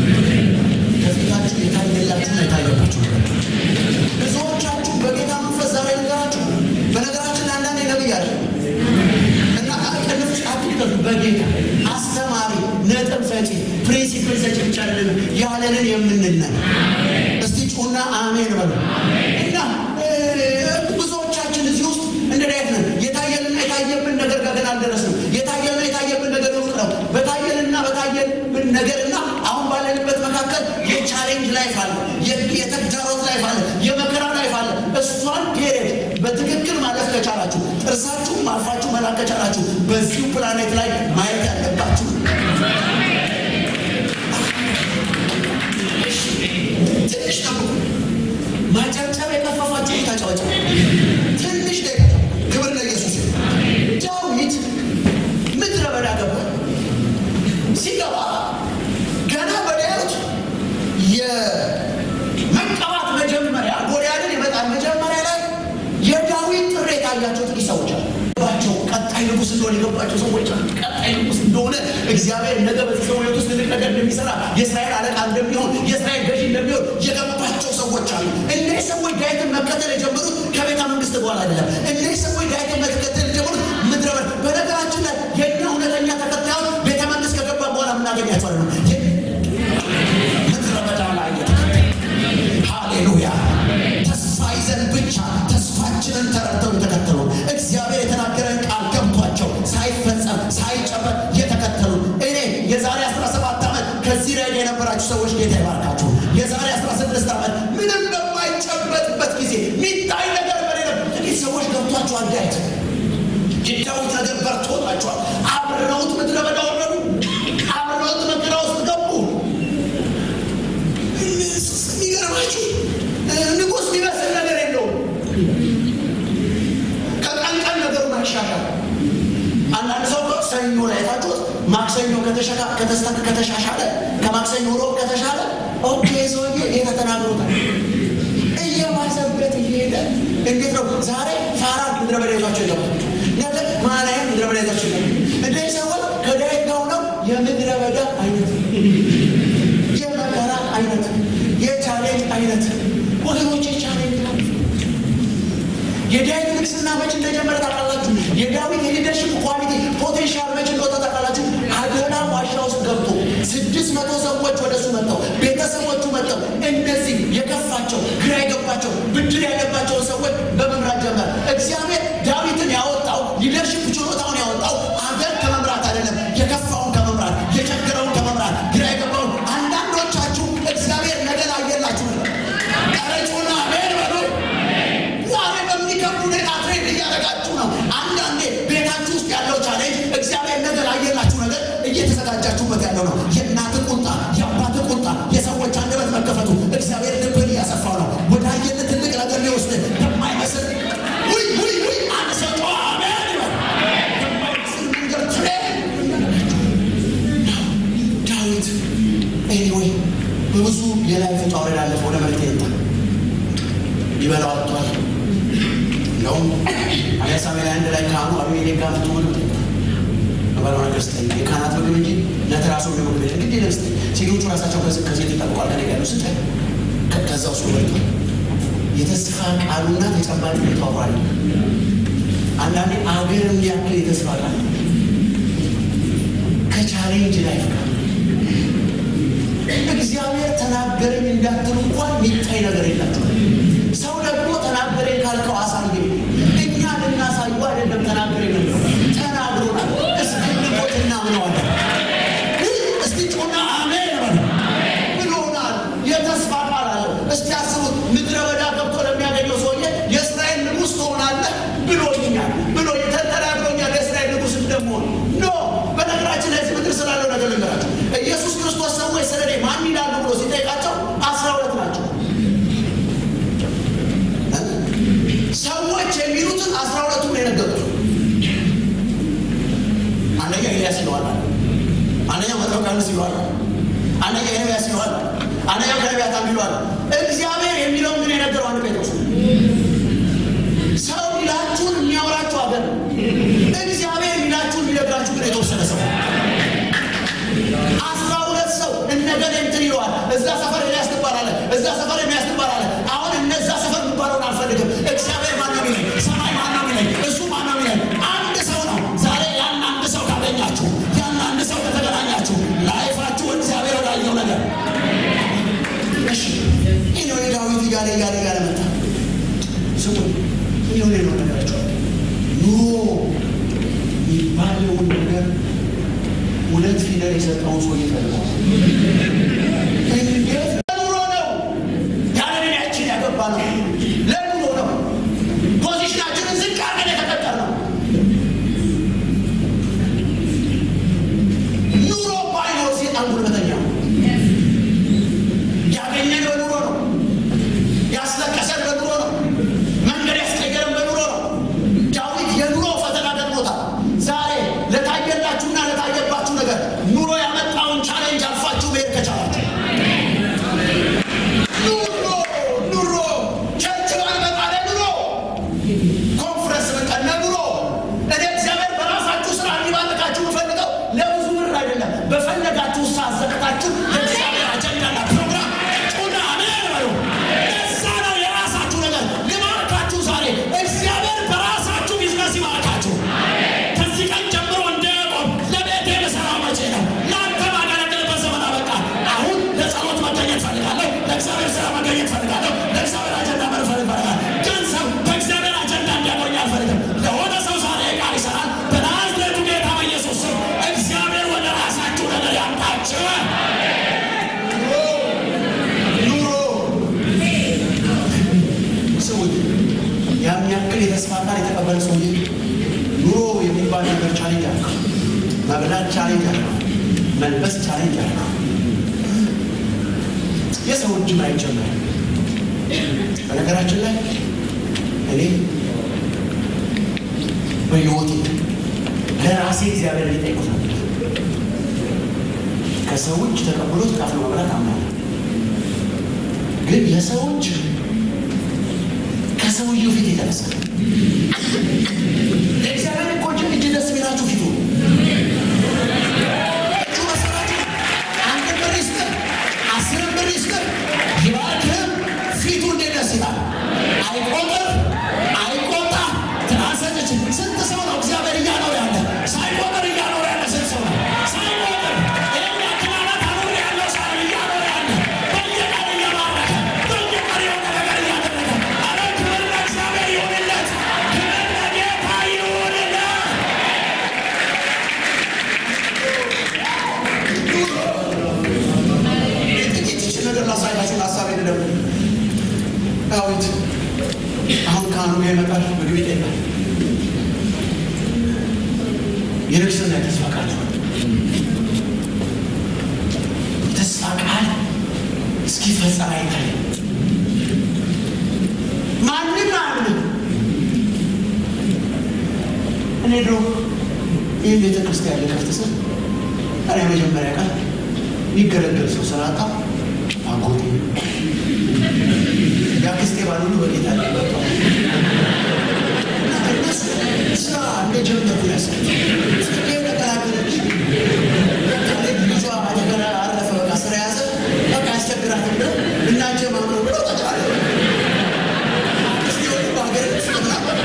ከፊታችሁ የታየላችሁና የታየባችሁ ነገር ብዙዎቻችሁ በጌታ መንፈስ ዛሬ ነገራችሁ። በነገራችን ላይ አንዳንዴ ነብይ አለ እና ቅንፍ ውስጥ አትክተቱ። በጌታ አስተማሪ፣ ነጥብ ሰጪ፣ ፕሪንሲፕል ሰጪ ብቻ አይደለም ያለንን የምንነን እስቲ ጩና አሜን በሉ እና ብዙዎቻችን እዚህ ውስጥ እንደ ዳዊት ነን። የታየንና የታየብን ነገር ጋር ገና አልደረስንም። የታየንና የታየብን ነገር ሩቅ ነው። በታየንና በታየብን ነገርና አሁን ባለንበት መካከል የቻሌንጅ ላይፍ አለ፣ የተግዳሮት ላይፍ አለ፣ የመከራ ላይፍ አለ። እሷን ፔሬድ በትክክል ማለፍ ከቻላችሁ፣ ጥርሳችሁን ማልፋችሁ መላክ ከቻላችሁ በዚሁ ፕላኔት ላይ ማየት ያለባችሁ ትንሽ ጠብቁ። ማጨብጨብ የከፈፋችሁ ታጫወጫ ትንሽ ደቂቃ ክብር ለኢየሱስ። ዳዊት ምድረ በዳ ገባ። ሲገባ ገና በዳዊት የመቀባት መጀመሪያ ጎልያድን የመጣል መጀመሪያ ላይ የዳዊት ጥሪ የታያቸው ጥቂት ሰዎች አሉ። ባቸው ቀጣይ ንጉስ እንደሆነ የገባቸው ሰዎች አሉ። ቀጣይ ንጉስ እንደሆነ እግዚአብሔር ነገ በዚህ ሰው ሕይወት ውስጥ ትልቅ ነገር እንደሚሰራ የእስራኤል አለቃ እንደሚሆን የእስራኤል ገዢ እንደሚሆን የገባቸው ሰዎች አሉ። እነዚህ ሰዎች ዳዊትን መከተል የጀመሩት ከቤተ መንግስት በኋላ አይደለም። እነዚህ ሰዎች ዳዊትን መከተል የጀመሩት ምድረ በዳ። በነገራችን ላይ የእኛ እውነተኛ ተከታዮች ቤተ መንግስት ከገባ በኋላ የምናገኛቸው አይደለም። ምድረ በዳ ላይ ሃሌሉያ ተስፋ ይዘን ብቻ ተስፋችንን ተረድተው የተከተሉ እግዚአብሔር የተናገረን ቃል ገብቷቸው ሳይፈጸም ሳይጨበጥ የተከተሉ እኔ የዛሬ 17 ዓመት ከዚህ ላይ የነበራችሁ ሰዎች ጌታ ይባርካችሁ። የዛሬ 16 ዓመት ምንም በማይጨበጥበት ጊዜ ሚታይ ነገር በሌለ ጥቂት ሰዎች ገብቷቸዋል። ዳዊት የዳዊት ነገር በርቶላቸዋል። አብረውት ምድረ በዳ ወረዱ። አብረውት መከራ ውስጥ ገቡ። የሚገርማችሁ ንጉሥ የሚመስል ነገር የለውም። ከቀን ቀን ነገሩን አሻሻል። አንዳንድ ሰው ሰኞ ላይ ታችሁት ማክሰኞ ከተሻሻለ ከማክሰኞ ሮብ ከተሻለ ኦኬ ሰውዬ ጌታ ተናግሮታል። እየባሰበት እየሄደ እንዴት ነው ዛሬ ፋራን ምድረ በዳ ይዟቸው ይገባል። ነገ ማናይም ምድረ በዳ ይዟቸው ይገባል። እንደዚህ ሰዎች ከዳዊት ጋር ሆነው የምድረ በዳ አይነት የመከራ አይነት የቻሌንጅ አይነት ወገኖች የቻሌንጅ የዳዊት ንግስና መች እንደጀመረ ታውቃላችሁ? የዳዊት የሊደርሽፕ ኳሊቲ ፖቴንሻል መች እንደወጣ ታውቃላችሁ? አዶና ዋሻ ውስጥ ገብቶ ስድስት መቶ ሰዎች ወደ እሱ መጥተው ቤተሰቦቹ መጥተው እነዚህ የከፋቸው ግራ የገባቸው ብድር ያለባቸውን ሰዎች በመምራት ጀመረ። እግዚአብሔር ዳዊትን ያወጣው ሊደርሽፕ ችሎታውን ያወጣው አገር ከመምራት አይደለም፣ የከፋውን ከመምራት የቸገረውን ከመምራት ግራ የገባውን አንዳንዶቻችሁ እግዚአብሔር ነገር አየላችሁ ቀረጩና አሜን በሉ ዛሬ በሚከብድ ሁኔታ ትሬድ እያደረጋችሁ ነው። አንዳንዴ ቤታችሁ ውስጥ ያለው ቻሌንጅ እግዚአብሔር ነገር አየላችሁ ነገር እየተዘጋጃችሁበት ያለው ነው። የእናት ቁጣ፣ የአባት ቁጣ፣ የሰዎች አንደበት መከፈቱ እግዚአብሔር ልብን እያሰፋው ነው። ወደ አየለ ትልቅ ነገር ሊወስድ የማይመስል ውይ ውይ ውይ አንድ ሰው ጮኸ አሜን ይበል። የማይመስል መንገድ ትሬድ ዳዊት ኤኒዌይ በብዙ የላይፍ ውጣ ውረድ አለፈ። ወደ መሬት የወጣ ይበላው አጥቷል። እንደውም አሊያ ሳሙኤል አንድ ላይ ካህኑ አቤሜሌክ ጋር መጥቶ ምግብ ጠይቋል። በባለው ነገር ስጠኝ የካህናት ምግብ እንጂ ለተራሱ ምግብ ቤት እንግዲህ ለምስ ሴቶቹ ራሳቸው ከሴት ይጠብቋል። ከኔ ጋር ስጠ ከዛ ውስጥ በልቷል። የተስፋ ቃሉና ተጨባጭ ተዋሯል። አንዳንዴ አገር እንዲያክል የተስፋ ቃል ከቻሌንጅ ላይ ጋር እግዚአብሔር ተናገረኝ እንዳትሉ እንኳን የሚታይ ነገር የላቸው። ሰው ደግሞ ተናገረኝ ካልከው አሳየ። እኛ ልናሳዩ አይደለም ተናገረኝ ነው ተናግሮናል። እስክንሞት እናምነዋለን። እስቲ ጩና አሜን በሉ ብሎናል። የተስፋ ቃል አለው። እስቲ አስቡት፣ ምድረ በዳ ገብቶ ለሚያገኘው ሰውዬ የእስራኤል ንጉሥ ትሆናለህ ብሎኛል ብሎ ተናግሮኛል። የእስራኤል ንጉሥ እንደምሆን ኖ በነገራችን ላይ ምድር ስላለው ነገር ልንገራቸው። ኢየሱስ ክርስቶስ ሰዎች ስለ እኔ ማን ይላሉ ብሎ ሲጠይቃቸው አስራ ሁለት ናቸው። ሰዎች የሚሉትን አስራ ሁለቱም ነው የነገሩት። አንደኛ ኤልያስ ይለዋል፣ አንደኛ መጥምቁ ዮሐንስ ይለዋል፣ አንደኛ ኤርምያስ ይለዋል፣ አንደኛ ከነቢያት አንዱ ይለዋል። እግዚአብሔር የሚለውን ግን የነገረው አንድ ጴጥሮስ ነው። ሰው ሊላችሁን የሚያወራችሁ አገር ነው እግዚአብሔር ሚላችሁን የሚነግራችሁ ግን የተወሰነ ሰው አስራ ሁለት ሰው እነገሌ እንትን ይለዋል። እዛ ሰፈር ኤልያስ ትባላለ፣ እዛ ሰፈር ኤልያስ ትባላለ። አሁን እነዛ ሰፈር የሚባለውን አልፈልግም። እግዚአብሔር ማን ነው የሚለኝ? ሰማይ ማን ነው የሚለኝ? እሱ ማን ነው የሚለኝ? አንድ ሰው ነው። ዛሬ ያን አንድ ሰው ካገኛችሁ፣ ያን አንድ ሰው ከተገናኛችሁ፣ ላይፋችሁ እግዚአብሔር ወዳየው ነገር እሺ ይህ ነው ዳዊት እያለ እያለ እያለ መጣ። ስሙ ይህ ነው ነው ነገራቸው ኑሮ የሚባለውን ነገር ሁለት ፊደል የሰጠውን ሰው ይፈልገዋል። እንዴት ለኑሮ ነው ያለንን ያችን ያገባ ነው ለኑሮ ነው ፖዚሽናችንን ዝቅ አድርገን የተቀጠር ነው ኑሮ ባይኖር ሴጣን ጉልበተኛ ነው። ያገኘን በኑሮ ነው። ያስለቀሰን በኑሮ ነው። መንገድ ያስቀየረን በኑሮ ነው። ዳዊት የኑሮ ፈተና ገጥሞታል። ዛሬ ለታየላችሁና ለታየባችሁ ነገር ኑሮ ያመጣውን ቻሌንጅ አልፋችሁ መሄድ ከቻላችሁ ኑሮ ኑሮ ቸርች ባልመጣ ለኑሮ ኮንፈረንስ በቃ ለኑሮ እኔ እግዚአብሔር በራሳችሁ ስራ እንዲባርካችሁ የምፈልገው ለብዙ ብር አይደለም። በፈለጋችሁ ሳዘቅታችሁ የእግዚአብሔር አጀንዳና ፕሮግራም ጩና አሜን በሉ። እዛ ነው የራሳችሁ ነገር ልባርካችሁ። ዛሬ እግዚአብሔር በራሳችሁ ቢዝነስ ይባርካችሁ። ከዚህ ቀን ጀምሮ እንደ ያዕቆብ ለቤቴ ልሰራው መቼ ነው? ለአንተ ማገለግልበት ዘመን አበቃ። አሁን ለጸሎት መገኘት ፈልጋለሁ። ለእግዚአብሔር ስራ መገኘት ፈልጋለሁ። ለእግዚአብሔር አጀንዳ መርፈል ይፈልጋል። ግን ሰው በእግዚአብሔር አጀንዳ እንዲያቆኝ አልፈልግም። ለሆነ ሰው ዛሬ ቃል ይሰራል። በናዝሬቱ ጌታ በኢየሱስ ስም እግዚአብሔር ወደ ራሳችሁ ነገር ያምጣችሁ። ኑሮ ሰዎች ያን ያክል የተስፋ ቃል የተቀበለ ሰውዬ ኑሮ የሚባል ነገር ቻሌንጅ አለ። መብላት ቻሌንጅ አለ። መልበስ ቻሌንጅ አለ። የሰው እጅ አይጨመር። በነገራችን ላይ እኔ በሕይወቴ ለራሴ እግዚአብሔር ሊጠይቁት ነበር። ከሰው እጅ ተቀብሎ ተካፍሎ መብላት አምናለሁ። ግን የሰው እጅ ከሰውየው ፊት የተነሳ ለእግዚአብሔር እኮ እጅ እጅ ደስ የሚላችሁ ፊቱ እጁ መሰራቱ አንድ ብር ይስጥር አስር ብር ይስጥር ይባርክህም ፊቱ እንዴት ደስ ይላል። አይቆጥር አይቆጣ ትናሰጭች ስንት ሰው ነው እግዚአብሔር እያኖር ያለ ሳይቆጥር እያኖር ያለ ስንት ሰው ነው ሳይቆጥር ይህን ያክል ዓመት አኑር ያለው ሳ እያኖር ያለ በየቀን እየባረከ በየቀን የሆነ ነገር እያደረገ አረ ክብር ለእግዚአብሔር ይሁንለት ክብር ለጌታ ይሁንለት ጥቂት ይችል ነገር ላሳያችሁን ሀሳብ የለም ዳዊት አሁን ካህኑ ጋር ይመጣል፣ ምግብ ይጠይቃል። የንግስና የተስፋ ቃል ተስፋ ቃል እስኪፈጸም አይታይም። ማንም አያምንም። እኔ ድሮ ይህን ቤተ ክርስቲያን ልከፍት ስል ኧረ የመጀመሪያ ቀን የሚገለገል ሰው ስላጣ አጎቴ የአክስቴ ባል ሁሉ በጌታ ላይ መጥተው እነሱ ስራ እንደጀመሩ ያሳይ ጽጌ ተቀላቀለች። ልጇ አደገና አረፈ። በቃ ስራ ያዘ። በቃ ያስቸግራት ብለው እናንተ ማምነው ብለው ጠቅላላ አክስቴ ሁሉ በሀገር ውስጥ ምናምን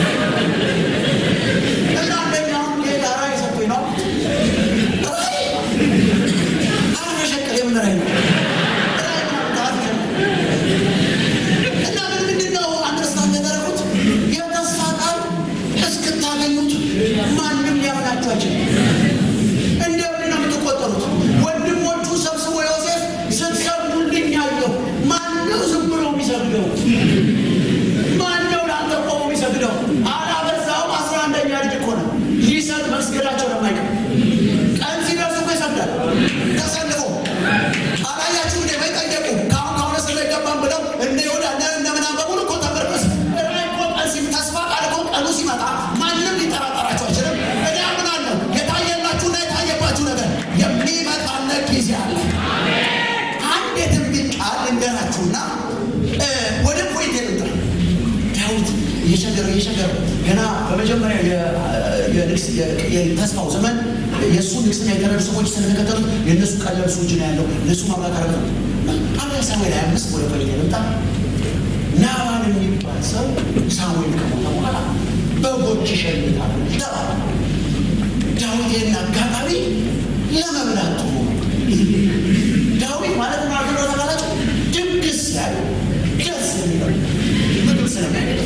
እና አንደኛውን ጌታ ራዕይ ሰጥቶኝ ነው ራዕይ አልመሸቀል የምን ራዕይ ነው ራዕይ ምናምን አልመሸቀል እና ምን ምንድን ነው አንደርስታንድ ያደረጉት የተስፋ ቃል እስክታገኙት ማንም ሊያምናችሁ አይችልም። እንደ እብድ ነው የምትቆጠሩት። ወንድሞቹ ሰብስቦ ዮሴፍ ስትሰግዱልኝ ያየሁ ማነው ዝም ብሎ የሚሰግደው? ማነው ለአንተ ቆሞ የሚሰግደው? አላበዛውም። አስራ አንደኛ ልጅ እኮ ነው። ሊሰግድ መስገዳቸው ለማይቀር ቀን ሲደርስ እኮ ይሰግዳል ተሰልፎ አላያችሁ እንደ መጠየቁ ከአሁን ከሆነ ስለ ይገባም ብለው እነ ይሁዳ እነ እነ ምናምን በሙሉ እኮ ተመርኩስ ራይ እኮ ቀን ሲ ተስፋ ቃል እኮ ቀኑ ሲመጣ ማንም ሊጠራጠራቸው አይችልም። እኔ አምናለሁ የታየላችሁና የታየባችሁ ነገር የሚመጣለት ጊዜ አለ። አንድ የትንቢት ቃል ልንገራችሁና እ ወደ ፖይንት ልምጣ። ዳዊት እየቸገረው እየቸገረው ገና በመጀመሪያ የ- የ- የተስፋው ዘመን የእሱ ንግስና የተረዱ ሰዎች ስለተከተሉት የእነሱ ቀለብ እሱ እጅ ነው ያለው። እነሱ ማምላት አረግ ነው። አንድ ሳሙኤል ሀያ አምስት ወደ ፈለገ መጣ። ናባል የሚባል ሰው ሳሙኤል ከሞተ በኋላ በጎች ይሸልታል ተባለ። ዳዊቴና አጋጣሚ ለመብላት ጥሩ ዳዊት ማለት ማለት ነው ተባላቸው ድግስ ያለ ደስ የሚለው ምግብ ስለሚያገኝ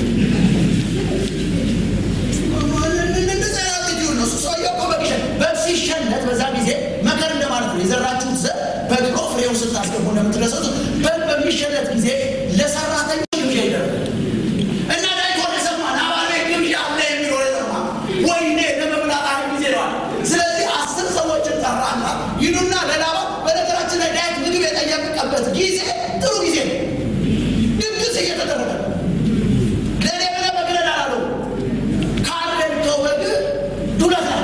ሲሸለት በዛ ጊዜ መከር እንደማለት ነው። የዘራችሁት ዘር በቅሎ ፍሬው ስታስገቡ እንደምትደሰቱ በግ በሚሸለት ጊዜ ለሰራተኞች ግብዣ ይደረጋል እና ዳዊት ወደ ሰማ ናባል ቤት ግብዣ አለ የሚል ወደ ሰማ ወይኔ ለመብላት አይ ጊዜ ነዋል። ስለዚህ አስር ሰዎችን ጠራና ይሉና ለላባ በነገራችን ላይ ዳዊት ምግብ የጠየቀበት ጊዜ ጥሩ ጊዜ ነው። ድግስ እየተደረገ ለእኔ ብለህ በግረድ አላለው ካለልከው በግ ዱለት አለ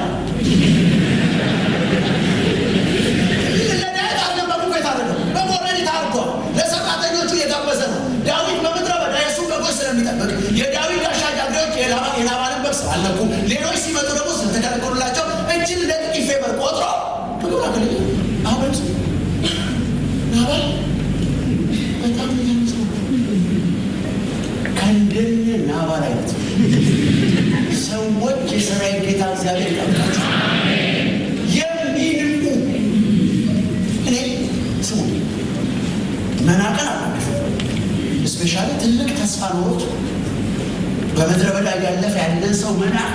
ለዳዊት አለም በጉ የታረደ በጎረድ ታርዷል። ለሰራተኞቹ የጋበዘ ነው። ዳዊት በምድረ በዳ የሱ በጎች ስለሚጠብቅ የዳዊት ጋሻ ጃግሬዎች የናባልን በግ ስላልነኩ ሌሎች ሲመጡ ደግሞ ስለተከለከሉላቸው እጅን እንደ ጥቂት ፌበር ቆጥሮ ምግብ ላክልኝ። አሁን ናባል በጣም የሚገርም ሰው ከእንደነ ናባል አይነት ሰዎች የሰራዊት ጌታ እግዚአብሔር ይጠብቃቸው የሚንቁ እኔ ስሙ መናቀን አለ እስፔሻሊ ትልቅ ተስፋ ኖሮት በምድረ በዳ ያለፈ ያለን ሰው መናቅ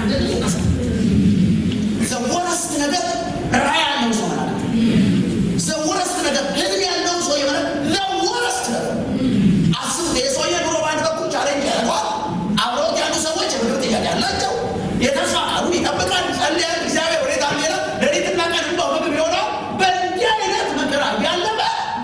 ዘወረስት ነገር ራዕይ ያለው ሰው መናቅ ዘወረስት ነገር ህልም ያለው ሰው የመናቅ ዘወረስት ነገር አስቡት። የሰውዬ ኑሮ በአንድ በኩል ቻሌንጅ ያደርገዋል። አብረውት ያሉ ሰዎች የምግብ ጥያቄ ያላቸው የተስፋ ቃሉን ይጠብቃል፣ ጸልያል። እግዚአብሔር ወዴት አልሄደ ሌሊትና ቀን እንባው ምግብ የሆነው በእንዲህ አይነት መከራ ያለበ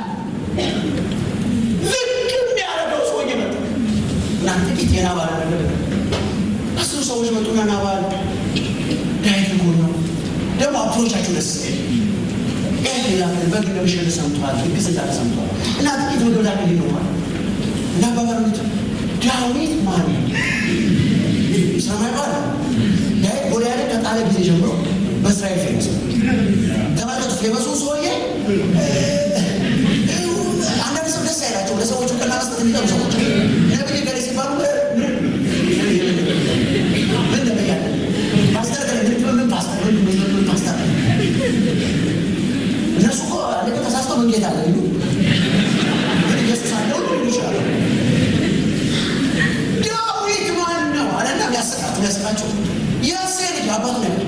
ዝግም ያደረገው ሰውዬ መጣ እና ጥቂት የናባል ነገር አስሩ ሰዎች መጡና ናባል ዳዊት ጎን ነው ደግሞ አፕሮቻቸው ደስ ዳዊት ሌላ በግ እንደሚሸል ሰምተዋል፣ ድግስ እንዳለ ሰምተዋል እና ጥቂት ምግብ ላክ ይኖራል እና በበርሚቱ ዳዊት ማን ነው? ሰማይ ባለ ዳዊት ጎልያድን ከጣለ ጊዜ ጀምሮ በእስራኤል ፌመስ ነው። ተመልከቱ፣ ፌመሱ ሰውዬ አንዳንድ ሰው ደስ አይላቸው ለሰዎቹ ቀና መስጠት የሚጠሉ ሰዎች ነብይ ገሌ ሲባሉ ምን ነብያለ ፓስተር ገሌ ምን ምን ፓስተር ምን ምን ምን ፓስተር እነሱ እኮ አንድ ተሳስቶ መንጌት አለ ይሉ ምን ኢየሱስ አለ ሁሉ ሊሉ ይችላሉ። ዳዊት ማን ነው አለና ሊያስቃቸው ሊያስቃቸው የእሴ ልጅ አባቱ ነገር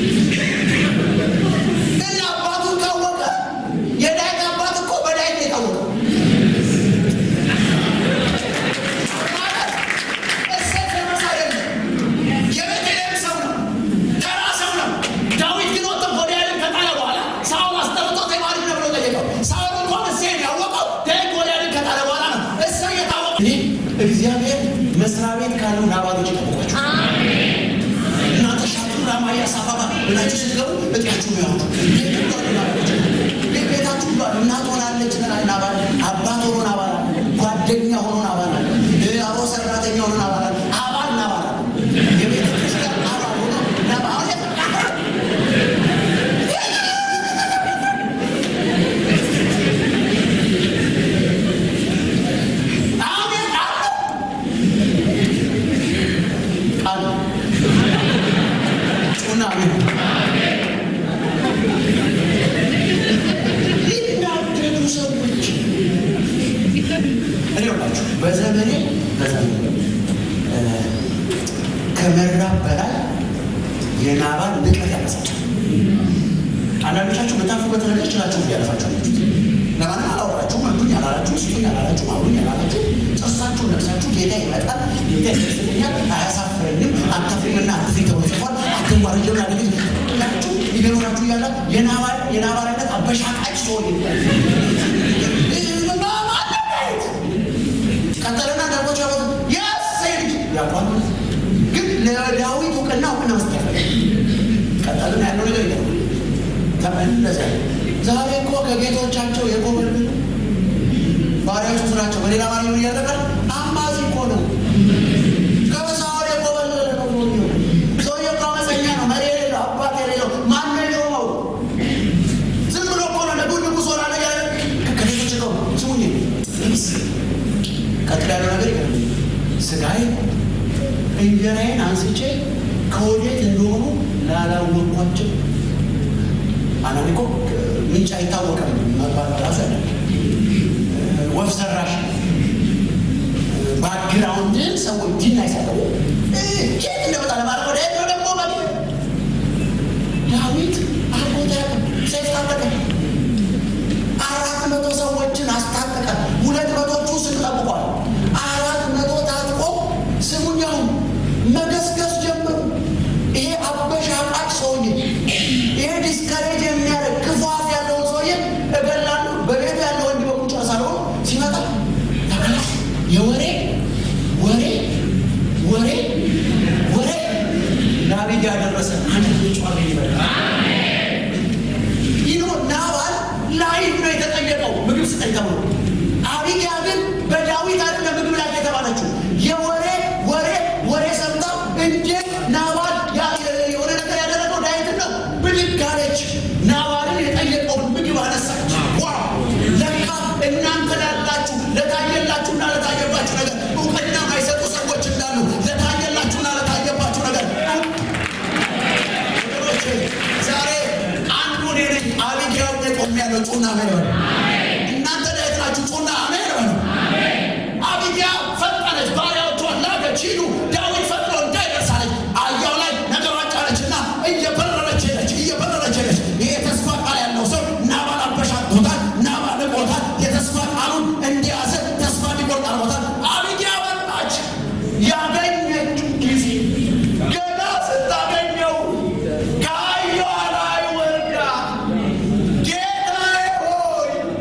እና አባቱን ካወቀ የዳዊት አባት እኮ በዳዊት ነው የታወቀው። ማለት እሴይ ፌመስ አይደለም፣ የቤተልሔም ሰው ነው፣ ተራ ሰው ነው። ዳዊት ግን ወጥቶ ጎልያድን ከጣለ በኋላ ሳኦል አስጠርቶት የማን ልጅ ነው ብሎ ጠየቀው። ሳኦል እንኳን እሴይን ያወቀው ዳዊት ጎልያድን ከጣለ በኋላ ነው። እሴይ የታወቀው እኔ እግዚአብሔር መስሪያ ቤት ካሉ ናባሎች ይጠብቋቸው። እናንተ ሻቱ ራማያ ሳባባ ብላችሁ ስትገቡ እጥያችሁ ነው ያወጡ ቤታችሁ ባል እናት ሆናለች ናባል፣ አባት ሆኖ ናባል አለ፣ ጓደኛ ሆኖ ናባል አለ፣ አሮ ሰራተኛ ሆኖ ናባል አለ፣ አባል ናባል አለ፣ የቤተ ክርስቲያን አባል ሆኖ ናባል አሜን አለ አለ ጩና አሜን ሊናደዱ ሰዎች እኔ ላችሁ በዘመኔ በዘመኔ ከመራብ በላይ የናባል ንቀት ያነሳቸው። አንዳንዶቻችሁ በታፉበት ነገር ችላችሁ ያለፋችሁ አላችሁት። ለማንም አላወራችሁ፣ መዱኝ አላላችሁ፣ ስጡኝ አላላችሁ፣ አብሩኝ አላላችሁ። ጥርሳችሁ ነቅሳችሁ ጌታ ይመጣል፣ ጌታ ይደርስልኛል፣ አያሳፍረኝም፣ አታፍሪምና አትፍሪ ተብሎ ጽፏል፣ አትዋረጅም ላለች ላችሁ ይገኖራችሁ እያለ የናባል የናባል አይነት አበሻቃጭ ሰው ይባል ቀጠለና ዳቦች ያወጡ የእሴይ ልጅ ያቋሉ ግን ለዳዊት እውቅና እውቅና መስጠት ያፈለ ቀጠልና ያለው ነገር ይገርማል። ተመለሰ። ዛሬ እኮ ከጌቶቻቸው የኮበለሉ ባሪያዎቹ ናቸው። በሌላ ባሪ ምን እያደረጋል? አማዚ እኮ ነው። ከበሳወር የኮበለለ ነው። ሰውዬው እኮ አመፀኛ ነው። መሪ የሌለው ስጋዬ እንጀራዬን አንስቼ ከወዴት እንደሆኑ ላላወቅኳቸው አንዳንዴ እኮ ምንጭ አይታወቅም መባል ራሱ ያለ ወፍ ዘራሽ ባክግራውንድን ሰዎች ዲና ይሳቀቡ ኬት እንደመጣ ለማለት ወደ ሄዶ ደግሞ መ ዳዊት አቦታ ሰይፍ ታጠቀ። አራት መቶ ሰዎችን አስታጠቀ። ሁለት መቶቹ ስቅ ጠብቋል። አራት መቶ ታጥቆ ስሙኛው መገስገስ ጀመሩ። ይሄ አበሻቃጭ ሰውዬ፣ ይሄ ዲስከሬጅ የሚያደርግ ክፉ አፍ ያለውን ሰውዬ እገላለሁ በቤቱ ያለው ወንድ በቁጫ ሳልሆን ሲመጣ ተከላ የወሬ ወሬ ወሬ ወሬ ዳዊት ያደረሰ አንድ ጫ ይበላል ይኖ ናባል ላይፍ ነው የተጠየቀው ምግብ ስጠኝ ተብሎ። አቢግያ ግን በዳዊት አይደለም ምግብ ላይ የተባለችው የወሬ ወሬ ወሬ ሰምታ እንዴት ናባል የሆነ ነገር ያደረገው ዳዊትን ነው። ብድግ አለች። ናባልን የጠየቀውን ምግብ አነሳች። ዋ ለካ እናንተ ላላችሁ ለታየላችሁና ለታየባችሁ ነገር እውቅና ማይሰጡ ሰዎች እንዳሉ ለታየላችሁና ለታየባችሁ ነገር ወገኖቼ ዛሬ አንዱ እኔ ነኝ። አቢግያ ቆም ያለው ጩና አሜን በሉ። እናንተ ዳዊት ናችሁ። ጩና አሜን በሉ። አቢግያ ፈጠነች፣ ባሪያዎቿን ላከች፣ ሂዱ ዳዊት ፈጥኖ እንዳይደርሳለች። አህያው ላይ ነገሯን ጫነችና እየበረረች ሄደች፣ እየበረረች ሄደች። ይሄ የተስፋ ቃል ያለው ሰው ናባል አበሻቅቶታል፣ ናባል ልቆታል። የተስፋ ቃሉን እንዲያዘ ተስፋ እንዲቆርጥ አድርጎታል። አቢግያ መጣች። ያገኘችው ጊዜ ገና ስታገኘው ከአህያዋ ላይ ወርዳ ጌታዬ ሆይ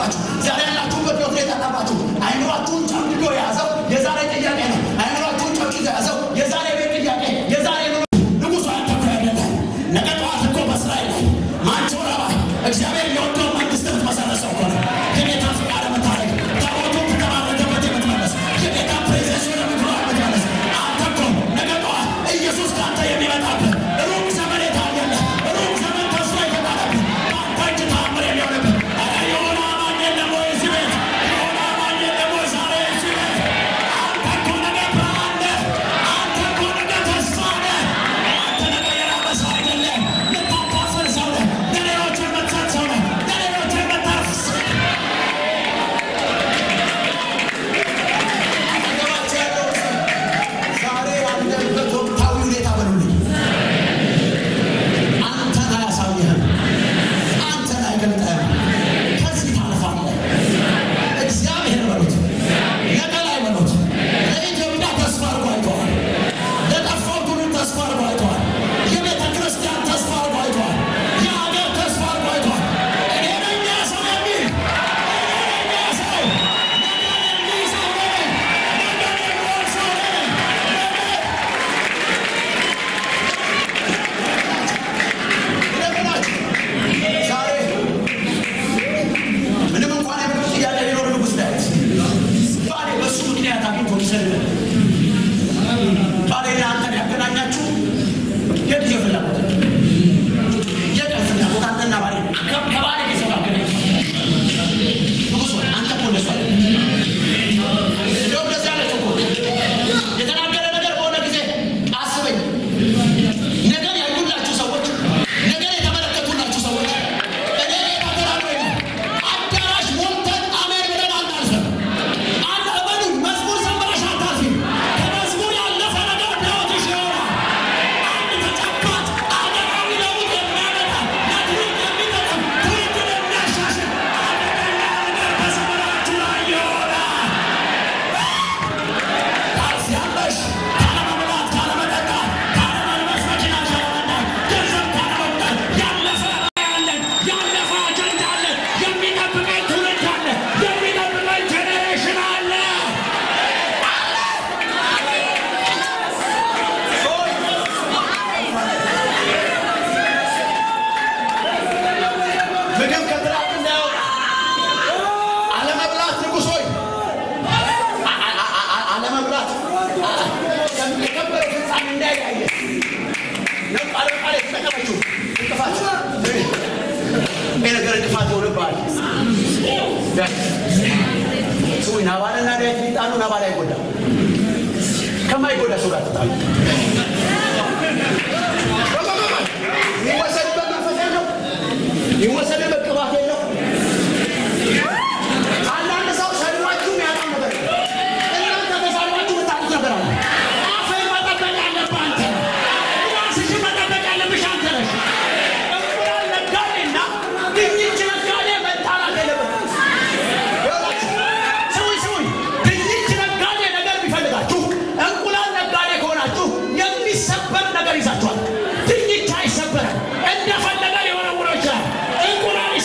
የጠራባችሁ ዛሬ ያላችሁበት ህይወት የጠራባችሁ አይምሯችሁን ጨምድዶ የያዘው የዛሬ ጥያቄ ነው። አይምሯችሁን ጨምድዶ የያዘው የዛሬ ቤት ጥያቄ የዛሬ ኑሮ ንጉሱ አንተ እኮ አይደለም። ነገ ጠዋት እኮ በእስራኤል ላይ ማንቸው ረባ እግዚአብሔር የወደው መንግስት የምትመሰረሰው እኮ ነው። የጌታ ፍቃድ የምታደርግ ታቦቱ ከተባረከበት የምትመለስ የጌታ ፕሬዘንስ ወደ ምድሯ የምትመለስ አንተ እኮ ነገ ጠዋት ኢየሱስ ከአንተ የሚመጣብህ ሩቅ ዘመን የታየለ ሩቅ ዘመን ተስፋ የተጣለብህ በአንተ እጅ ተአምር የሚሆንብህ ኧረ የሆነ አማኝ የለም ወይ እዚህ ቤት? የሆነ አማኝ የለም ወይ ዛሬ እዚህ ቤት? አንተ እኮ ነገ ብርሃን ነህ። አንተ እኮ ነገ ተስፋ ነህ። አንተ ነገ የራበ ሰው አይደለም። የምታካፍል ሰው ነህ። ለሌሎች የምትሰጥ ሰው ነህ። ለሌሎች የምታርፍ ሰው ነህ። አጠገባቸው ያለው ዛሬ ያለበት ወቅታዊ ሁኔታ በሉልኝ። አንተን አያሳይህም። አንተን አይገልጥህም። ከዚህ ታልፋለህ። እግዚአብሔር በሉት፣ ነገ ላይ በሉት። ለኢትዮጵያ ተስፋ አድርጎ አይተዋል። ለጠፋው ትውልድ ተስፋ አድርጎ አይተዋል። የቤተ ክርስቲያን ተስፋ አድርጎ አይተዋል። የሀገር ተስፋ አድርጎ አይተዋል። እኔ ነኝ ያ ሰው የሚል እኔ ነኝ ያ ሰው ነገን የሚይዘው እኔ ነኝ። ነገን የሚወርሰው እኔ ነኝ። ነገ ዛሬ ምንም እንኳን የምድር ጥያቄ ቢኖር ንጉሥ ዳዊት ባሌ በእሱ ምክንያት አግኝቶ ሊሰልል ባሌና አንተን ያገናኛችሁ የጊዜ ፍላጎት የቀን ፍላጎት አንተና ባሌ ከ- ከባሌ ቤተሰብ አገናኝ ንጉሥ ሆይ አንተ እኮ እንደሱ አይደለም። እንደውም እንደዚህ አለች እኮ የተናገረ ነገር በሆነ ጊዜ አስበኝ ነገር ያዩላችሁ ሰዎች ነገር የተመለከቱላችሁ ሰዎች እኔ ጌታ ተናግሮኝ ነው። አዳራሽ ሞልተን አሜን ብለን አናልፍም። አንድ እመኑኝ፣ መዝሙር ዘምረሽ አታልፊም። ከመዝሙር ያለፈ ነገር በሕይወትሽ ይሆናል። አንድ ተጨባጭ አገራዊ ለውጥ የሚያመጣ ለትውልድ የሚጠቅም ትውልድን የሚያሻሽል አደገኛ ነገር በዘመናችሁ ላይ ይሆናል። ታልፊያለሽ። ካለመብላት፣ ካለመጠጣት፣ ካለመልበስ፣ መኪና ካለመንዳት፣ ገንዘብ ካለመቁጠር ያለፈ አለን፣ ያለፈ አጀንዳ አለን። የሚጠብቀን ትውልድ አለ። የሚጠብቀን ጄኔሬሽን አለ። ምግብ ከትራቅ እንዳያወጣ አለመብላት ንጉሥ ሆይ አለመብላት የከበረ ፍጻሜ እንዳይለያየ ነው። ቃል በቃል የተጠቀመችው እንቅፋት ይህ ነገር እንቅፋት ይሆንብሃል። ስዊ ናባልና ዳዊት ሊጣሉ ናባል አይጎዳም። ከማይጎዳ ሰው ጋር ተጣሉ። ይወሰድበት መንፈስ የለው፣ ይወሰድበት ቅባት የለው። አንዳንድ ሰው ሰድባችሁ ያጣው ነገር እናንተ ተሳድባችሁ የምታጡት ነገር አለ። አፍህን መጠበቅ ያለብህ አንተ ነህ። ራስሽን መጠበቅ ያለብሽ አንተ ነሽ። እንቁላል ነጋዴና ድንች ነጋዴ መጣላት የለበትም። ይኸውላችሁ፣ ስሙኝ ስሙኝ፣ ድንች ነጋዴ ነገር ቢፈልጋችሁ እንቁላል ነጋዴ ከሆናችሁ የሚሰበር ነገር ይዛችኋል። ድንች አይሰበርም። እንደፈለገ ሊወረውረው ይችላል። እንቁላል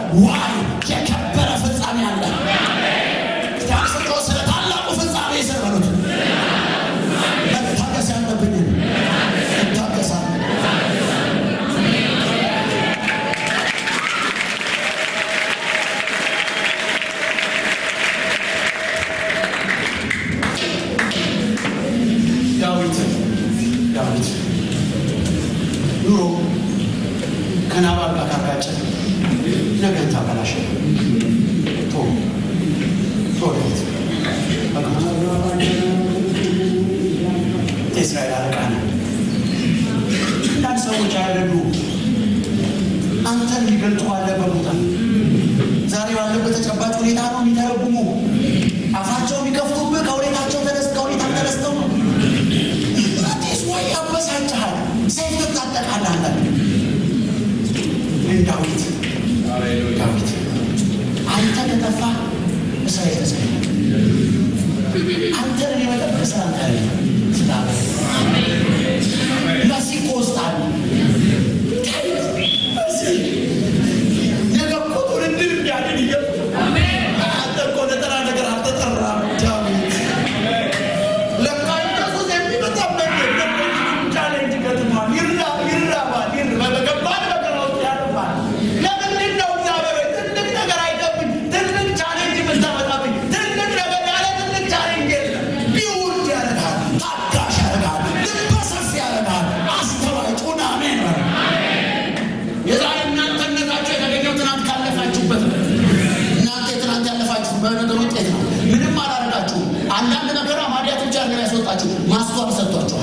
ዋይ የከበረ ፍጻሜ አለ። ስቶ ስለ ታላቁ ፍጻሜ የሰበሉት መታገስ ያለብኝ እታገሳለሁ። ዳዊት ዳዊት ኑሮ ከናባል ጋር ካጋጨ ነገን ታበላሸ። ቶ ቶ ዳዊት የእስራኤል አለቃ ነው። አንዳንድ ሰዎች አይደሉ አንተን የሚገልጡ ባለበት ቦታ ዛሬ ባለበት ተጨባጭ ሁኔታ ነው የሚተረጉሙ አፋቸው የሚከፍቱብህ ከሁኔታቸው ተነስ ከሁኔታ ተነስተው ነው። ራቴስ ወይ ያበሳጭሃል፣ ሰይፍ ትታጠቃለህ። አንዳንድ ግን ዳዊት ዳዊት አንተ ከጠፋ እስራኤል እስራኤል አንተን እኔ መጠበቅ ስላንተ አይደለም ስላለ መሲህ እኮ ውስጥ አለ ነገ እኮ ትውልድን እንዲያድን እየ አንተ እኮ ለተራ ነገር አልተጠራም ዳዊት ለካ ኢየሱስ የሚመጣበት ቻሌንጅ ገጥሟል። ይራ ይራባል፣ ይር በገባን ነገር ውስጥ ያልፋል። ለምንድን ነው እግዚአብሔር ሆይ ትልቅ ነገር አይገብኝ ትልቅ ቻሌንጅ የምታመጣብኝ? ትልቅ ነገር ያለ ትልቅ ቻሌንጅ የለም። ቢውልድ ያደርጋል፣ ታጋሽ ያደርጋል፣ ልበ ሰፊ ያደርጋል፣ አስተዋይ ጩና አሜን በል። የዛሬ እናንተነታችሁ የተገኘው ትናንት ካለፋችሁበት ነው። እናንተ የትናንት ያለፋችሁት በነገር ውጤት ነው። ምንም አላደረጋችሁም። አንዳንድ ነገር ማዲያት ብቻ ነገር ያስወጣችሁ ማስተዋል ሰጥቷችኋል።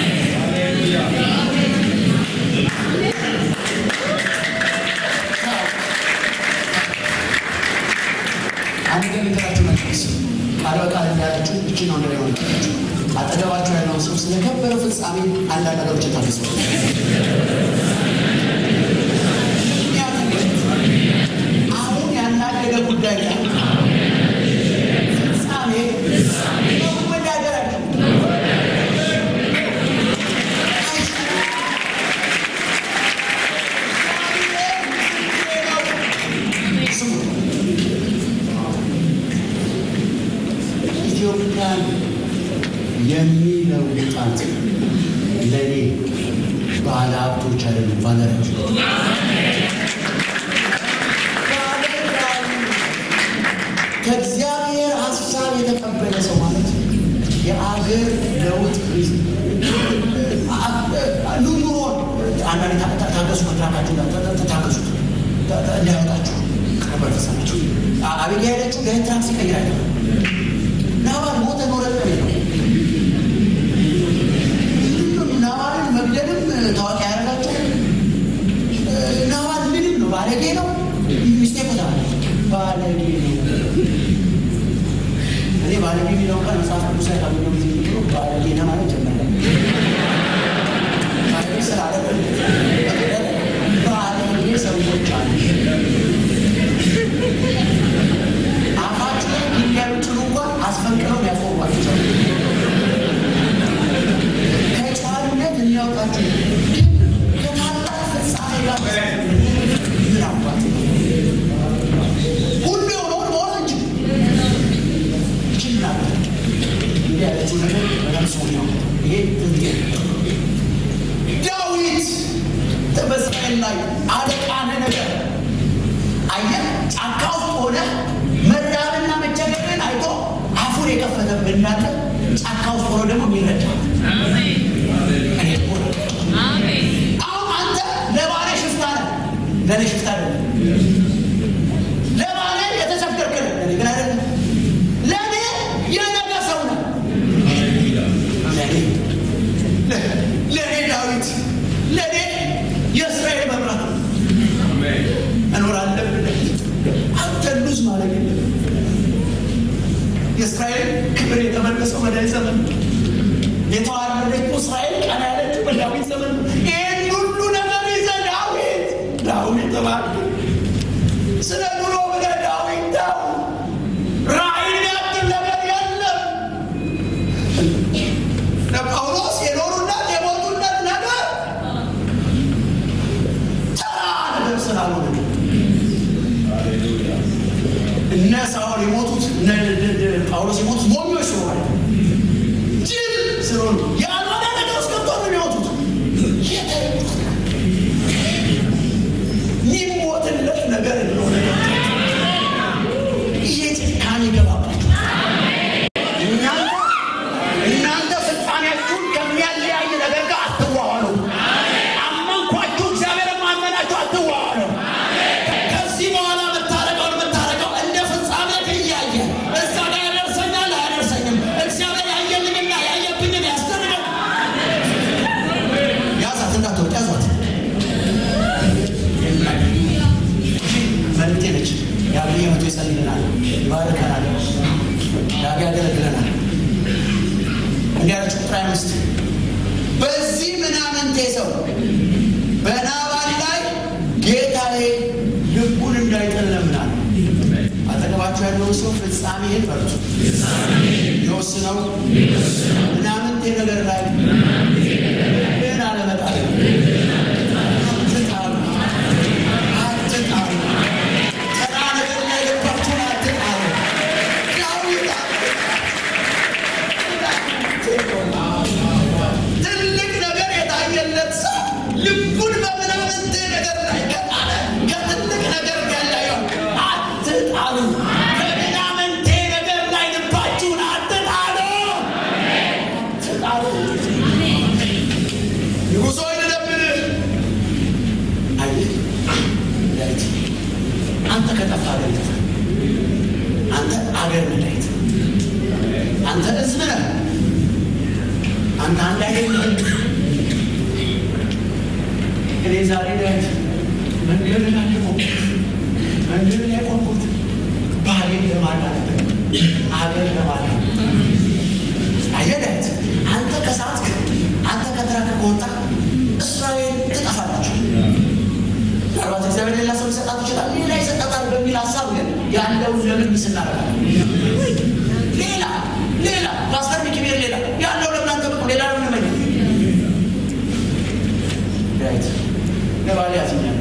አንድ ግን ልንገራችሁ መለስ ቃል በቃል እንዳያለችሁ እቺ ነው ነገር ሆነችሁ አጠገባችሁ ያለውን ሰው ስለከበረ ፍጻሜ አንዳንድ ነገሮች ታገሱ። ምክንያቱም አሁን ያናደደ ጉዳይ ላይ ፍጻሜ መወዳደራቸው ስሙ ኢትዮጵያን የሚለውጣት ለእኔ ባለ ሀብቶች አይደሉም፣ ባለራዎች ከእግዚአብሔር ሀሳብ የተቀበለ ሰው ማለት የአገር ለውጥ ኑሮን አንዳንድ ታገሱ፣ ኮንትራታችሁ ታገሱት እንዳያወጣችሁ ከበረሰናችሁ አቤት ያሄደችው ለትራንስ ይቀይር አይደለም ናባል ሞተ ኖረ ነው ናባልን መግደልም ታዋቂ ያደረጋቸው ናባል ምንም ነው ባለጌ ነው ሚስቴ ቦታ ባለጌ ነው እኔ ባለጌ የሚለው ቃል መጽሐፍ ቅዱስ ላይ ካገኘው ጊዜ ጀምሮ ባለጌ ነው ማለት ጀመረ ባለጌ ስላለ ባለጌ ሰዎች አሉ አፋችሁ ላይ ድንጋይ ብትሉ እንኳን አስፈንቅረው ያቆሟችሁ ሰው ከጨዋነት የሚያወጣችሁ ግን ከታላቅ ፍጻሜ ጋር ምን አባት ሁሉ የሆነውን መሆን እንጂ ይችላል እንዲህ ያለችው ነገር በጣም ሰው ነው። ይሄ ትንቢት ዳዊት በእስራኤል ላይ አለቃነ ነገር አየህ፣ ጫካ ውስጥ ሆነ መራብና መቸገርን አይቶ አፉን የከፈተብህ እናንተ ጫካ ውስጥ ሆኖ ደግሞ የሚረዳ እኔ እኮ ነው። አሁን አንተ ለባለ ሽፍታ ነህ፣ ለእኔ ሽፍታ አይደለም። ለባለ የተቸገርክ ነህ፣ ለእኔ ግን አይደለም። ለእኔ የነገ ሰው ነህ። ለእኔ ለእኔ ዳዊት ለእኔ የእስራኤል መብራት ነው። መኖር አለብን። አንተ ሉዝ ማለት የለም። የእስራኤል ክብር የተመለሰው በዳዊት ዘመን ነው። የተዋረደችው እስራኤል ቀና ያለችው በዳዊት ዘመን ነው። ይህን ሁሉ ነገር ይዘህ ዳዊት ዳዊት ተባልክ ስለ ኑሮ ብለህ ዳዊት ተው። ራእይ ያክል ነገር የለም። ለጳውሎስ የኖሩለት የሞቱለት ነገር ተራ ነገር ስላልሆነ ሳውል የሞቱት እነ ጳውሎስ የሞቱት ሞኞች ስለሆነ ጅል ስለሆኑ ያልሆነ ነገር ውስጥ ገብቶ ነው የሚሞቱት። የሚሞትለት ነገር እንደሆነ ይሄ ጭካኔ ይገባባቸው። እናንተ እናንተ ፍጻሜያችሁን ከሚያለያይ ነገር ጋር አትዋዋሉ። አመንኳችሁ እግዚአብሔር ማመናችሁ አትዋዋሉ። ከዚህ በኋላ የምታረቀውን የምታረቀው እንደ ፍጻሜ እያየ እዛ ጋር ያደርሰኛል አያደርሰኝም፣ እግዚአብሔር ያየልኝና ያየብኝን ያስደርጋል። ያዛት እንዳትወጥ ያዛት መልእክቴ ነች። የአብይ መቶ ይጸልይልናል፣ ይባርከናል፣ ዳግ ያገለግለናል። እንዲህ ያለች ቁጥር አምስት በዚህ ምናምንቴ ሰው በናባል ላይ ጌታዬ ልቡን እንዳይጥል እለምናለሁ። አጠገባችሁ ያለውን ሰው ፍጻሜህን በርቱ የወስነው ምናምንቴ ነገር ላይ ግን አለመጣል አትጣሉ አትጣሉ ተራ ነገር ላይ ልባችሁን አትጣሉ ዳዊት ትልቅ ነገር የታየለት ሰው ልቡን በምናምንቴ ነገር ላይ ከጣለ ከትልቅ ነገር ጋር ላይ አትጣሉ። ከምናምንቴ ነገር ላይ ልባችሁን አትጣሉ። አትጣሉ። ንጉሥ ሆይ ልለምንህ። አየህ ዳዊት፣ አንተ ከጠፋ አገር ይጠፋል። አንተ አገር ነህ ዳዊት። አንተ ሕዝብ ነህ። አንተ አንድ አይደለም። እኔ ዛሬ ዳዊት መንገድ ላይ ቆምኩት፣ መንገድ ላይ ቆምኩት ባሌን ለማዳን አገር ለማዳን አየህ ዳዊት፣ አንተ ከሳትክ አንተ ከትራክ ከወጣ እስራኤል ትጠፋላችሁ። ምናልባት እግዚአብሔር ሌላ ሰው ሊሰጣት ይችላል፣ ሌላ ይሰጣታል በሚል ሀሳብ ግን ያለውን ለምን ስናረጋለን ሌላ ሌላ ፓስተር ሚኪቤር ሌላ ያለው ለምናንተ ብቁ ሌላ ነው ምንመኝ ዳዊት ለባሌ ያዝኛል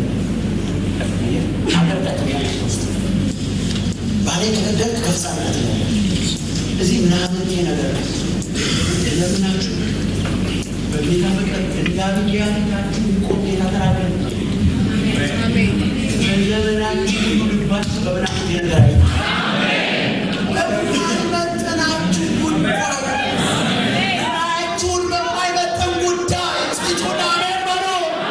አገርጣቶኛል ውስጥ ባሌ ከገደልክ ከፍጻሜነት ነው እዚህ ምናምን ነገር ለምናችሁ በጌታ ፍቅር እንዳብያ ፊታችሁ ቆም ጌታ ተናገር በዘመናችሁ ሁሉ ልባችሁ በምናምን ነገር አይ በማይመጥናችሁ ጉዳይ ራያችሁን በማይመጥን ጉዳይ ጽጩና አሜን በሉ።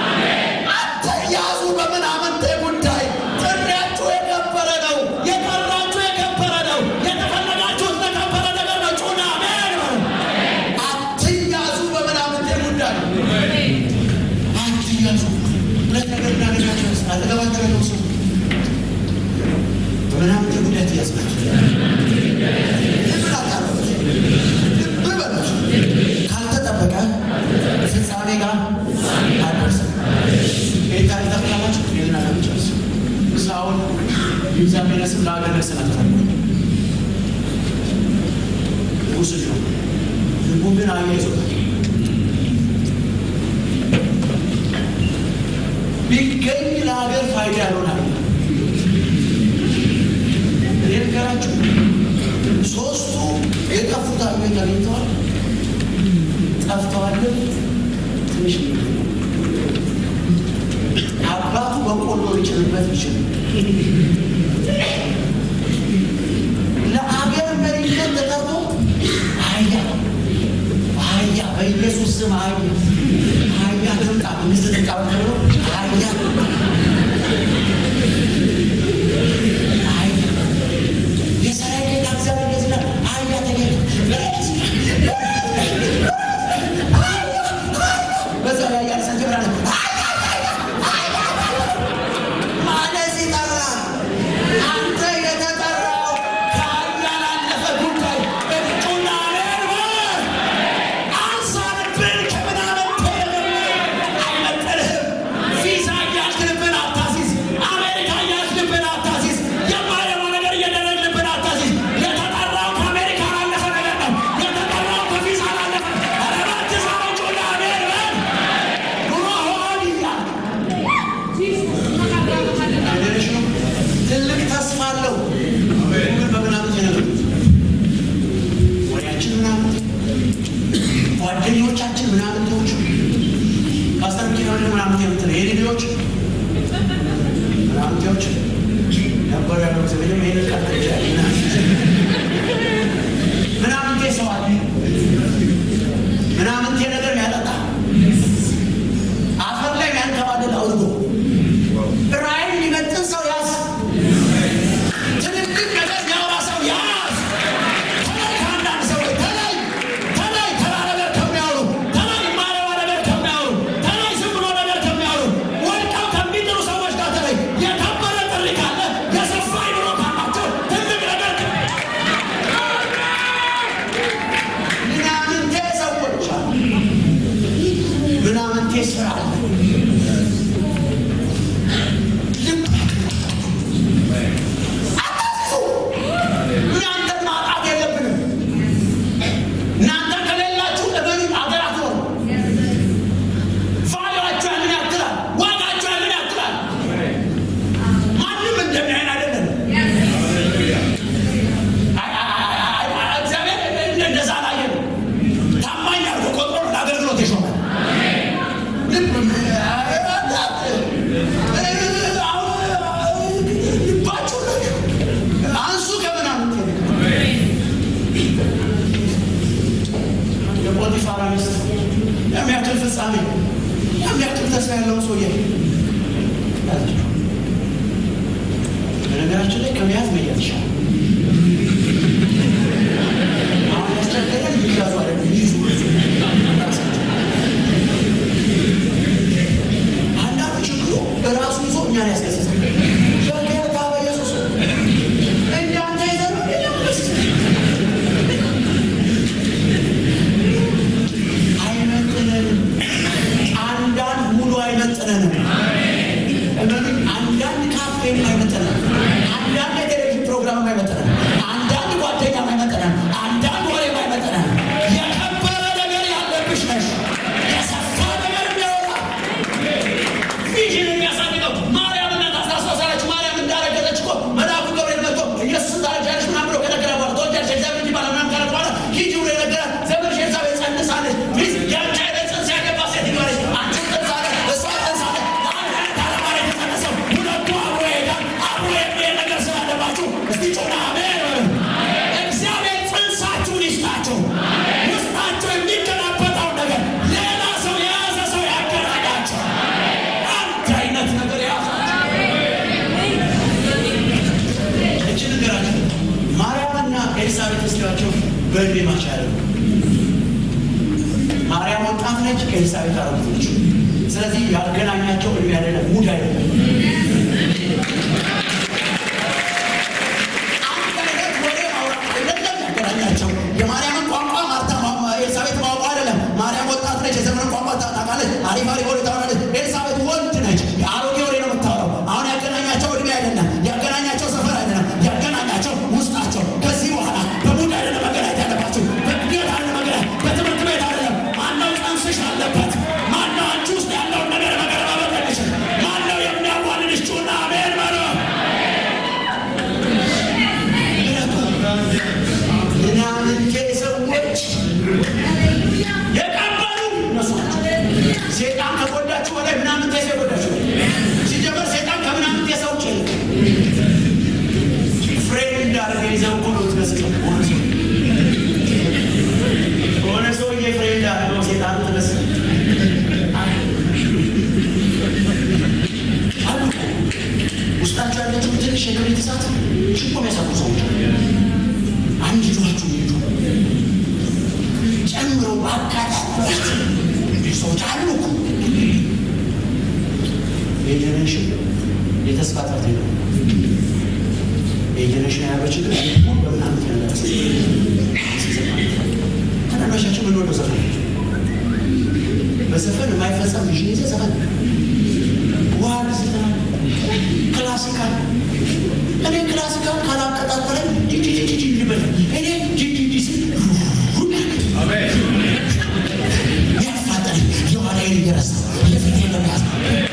አትያዙ በምናምንቴ ጉዳይ። ጥሪያችሁ የከበረ ነው። የጠራችሁ የከበረ ነው። የተፈለጋችሁት ለከበረ ነገር ነው። ጩና አሜን በሉ። አትያዙ በምናምንቴ ጉዳይ አትያዙ። ሁለት ነገር እንዳደረጋችሁ አጠገባችሁ ያለው ሰው በምናምንቴ ጉዳይ ትያዝናችሁ ካልተጠበቀ ፍጻሜ ጋር አደርስም። ጌታ ሊጠቅላላችሁ ሌልና ለምጨርስ ሳውል እግዚአብሔር ስም ለሀገር ነስናል ንጉስ ነው። ልቡ ግን አያይዞታል። ቢገኝ ለሀገር ፋይዳ ያልሆናል። እኔ ነገራችሁ ሶስቱ የጠፉት አገኝ አግኝተዋል፣ ጠፍተዋል። ትንሽ አባቱ በቆሎ ሊጭንበት ይችል ለአገር መሪነት ተጠርቶ አህያ አህያ በኢየሱስ ስም አህያ አህያ ትምጣ ሚስት ትቃወም ተብሎ አህያ አህያ የሰራዊት ጌታ እግዚአብሔር እንደዚህ ይላል፣ አህያ ተገኝቶ በዛ ላይ ያልሰን ጀምራለ ማለት ሲጠራ አንተ የተጠራው ከአህያ ላለፈ ጉዳይ እጩና ነርበ አንሳንብን ከምናምን ምናምንቴዎች ነበሩ ያለው ጊዜ ወይም ይሄን ቃል ተይዛል ምናምንቴ ሰው አለ ምናምንቴ ነገር ያጠጣ አፈር ላይ ያንከባልል አውርዶ ራእይን ሊመጥን ሰው ያዝ። ትልልቅ ነገር የሚያወራ ሰው ያዝ። ተለይ ከአንዳንድ ሰዎች ተለይ ተለይ ተራ ነገር ከሚያወሩ ተለይ ማለዋ ነገር ከሚያወሩ ተለይ ዝም ብሎ ነገር ከሚያወሩ ወድቀው ከሚጥሉ ሰዎች ጋር ተለይ። የከበረ ጥሪ ካለ የሰፋ አይምሮ ካላቸው ትልቅ ነገር ምናምንቴ ሰዎች አሉ። ምናምንቴ ስራ አለ። አታስሱ። እናንተን ማጣት የለብንም። እናንተ ከሌላችሁ እመኑ፣ አገር አትኖሩ። ቫሉዋችሁ ያንን ያክላል፣ ዋጋችሁ ያንን ያክላል። ማንም እንደሚያይን አይደለም። አይ- አይ- አይ- አይ- እግዚአብሔር እንደዛ አላየንም። ታማኝ አድርጎ ቆጥሮ ነው ለአገልግሎት የሾመን። ልብ ልባችሁ አንሱ ከምናምን የፖቲፋራ ሚስት የሚያክል ፍጻሜ የሚያክል ተስፋ ያለውን ሰውዬ ያዘችው። በነገራችን ላይ ከመያዝ መያዝ ይሻላል። አሁን ያስቸገረን ይያዙ አይደለም ይይዙ ራሳቸው አንዳንዱ ችግሩ በራሱ ይዞ እኛን ያስገስሳል። በጌታ በኢየሱስ እንዳንተ ይዘን አይመጥነንም። አንዳንድ ሙሉ አይመጥነንም። እመኑኝ፣ አንዳንድ ካፌም አይመጥነንም። አንዳንድ የቴሌቪዥን ፕሮግራም አይመጥነንም። አንዳንድ ጓደኛ አይመጥነንም። አንዳንድ ወሬም አይመጥነንም። የከበረ ነገር ያለብሽ ነሽ። የሰፋ ነገር የሚያወራ ቪዥን የሚያሳድገው ማርያም እናት አስታውሳላችሁ። ማርያም እንዳረገዘች እኮ መልአኩ ገብርኤል መጥቶ ኢየሱስ ታረጃለሽ ምናምን ብሎ ከነገረ በኋላ ተወልጃለሽ እግዚአብሔር ልጅ ይባላል ምናምን ካለ በኋላ ሂጂ ብሎ የነገራት ዘመድሽ ኤልሳቤጥ ጸንሳለች። ሚስት ያንቺ አይነት ጽንስ ያገባት ሴት ይባለች አንቺ ጸንሳለ እሷ ጸንሳለ ለአንድ አይነት አለማር የተጸነሰው ሁለቱ አብሮ ይሄዳል። አብሮ የሚሄድ ነገር ስላለባችሁ እስቲ ጮና አሜን በሉ። እግዚአብሔር ጽንሳችሁን ይስጣችሁ። ውስጣቸው የሚገላበጠውን ነገር ሌላ ሰው የያዘ ሰው ያገናኛቸው። አንድ አይነት ነገር የያዛቸው እቺ ነገራቸው ማርያምና ኤልሳቤጥ እስኪዋቸው በእድሜ ማቻ ያደረጉ ማርያም ወጣት ነች፣ ኤልሳቤጥ አረጉት ነች። ስለዚህ ያገናኛቸው እድሜ አይደለም፣ ሙድ አይደለም። አንድ አይነት ወሬ ማውራት አይደለም ያገናኛቸው። የማርያምን ቋንቋ ማርታ ማ- ኤልሳቤጥ ማውቋ አይደለም። ማርያም ወጣት ነች፣ የዘመንን ቋንቋ ታ- ታውቃለች፣ አሪፍ አሪፍ ወሬ ታወራለች። ኤልሳቤጥ ወንድ ነች፣ የአሮጌ ወሬ ነው የምታወራው። አሁን ያገናኛቸው እድሜ አይደለም፣ ያገናኛቸው ሰፈር አይደለም፣ ያገናኛቸው ውስጣቸው። ከዚህ በኋላ በሙድ አይደለም መገናኘት ያለባቸው፣ በእድገት አይደለም መገናኘት፣ በትምህርት ቤት አይደለም። ማነው ጽንስሽ አለበት? ማነው አንቺ ውስጥ ያለውን ነገር መገረባበት አይችል? ማነው የሚያዋልድሽ? ጩና አሜን በሉ። ምናምንቴ ሰዎች የቀበሉ እነሱ ናቸው። ሴጣን ከጎዳችሁ በላይ ምናምንቴ ሰው ይጎዳችሁ። ሲጀመር ሴጣን ከምናምንቴ ሰው ውጭ የለም። ፍሬም እንዳደረገ ይዘው እኮ ነው ትመስለው ሆነ ሰው ሆነ ሰውዬ ፍሬም እንዳደረገው ሴጣን ትመስል አሉ ውስጣቸው ያለችው ትንሽ የክብሪት እሳት ሽቆ የሚያሳቁ ሰዎች አሉ። አንድ ጆችሁ ይሄዱ ጨምሮ በአካባቢ ሰዎች አሉ እኮ የጀኔሬሽን የተስፋ ጠርት ነው። የጀኔሬሽን ያለው ችግር ሁሉ በምናምን ያለ ተናናሻቸው ምን ወደው ዘፈን በዘፈን የማይፈጸም ልጅ ይዘ ዘፈን ዋል ዘፈን ክላሲካል እኔ ክላሲካል ካላቀጣጠለኝ ጂጂጂጂ ልበል እኔ ጂጂጂ ስል ያፋጠነኝ የኋላዬን እየረሳ የፊቴን ለመያዝ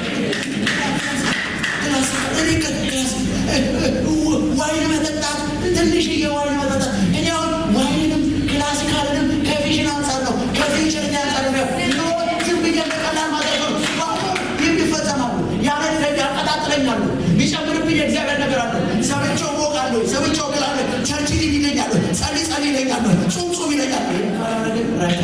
ክላሲካል እኔ ክላሲካል ዋይን መጠጣት ትንሽዬ ዋይን መጠጣት እኔ አሁን ዋይንንም ክላሲካልንም ከቪዥን አንጻር ነው ከፊውቸር አንጻር ነው ዝም ብዬ በቀላል ማድረግ ነው ይህም ይፈጸማሉ ያነ ያቀጣጥለኛሉ የሚጨምር የእግዚአብሔር ነገር አለ። ሰምቼው እሞቃለሁ፣ ሰምቼው እግላለሁ፣ ቸርች ሂድ ይለኛል፣ ጸልይ ጸልይ ይለኛል፣ ጹም ጹም ይለኛል። ይህን ካላደረገ ረሻ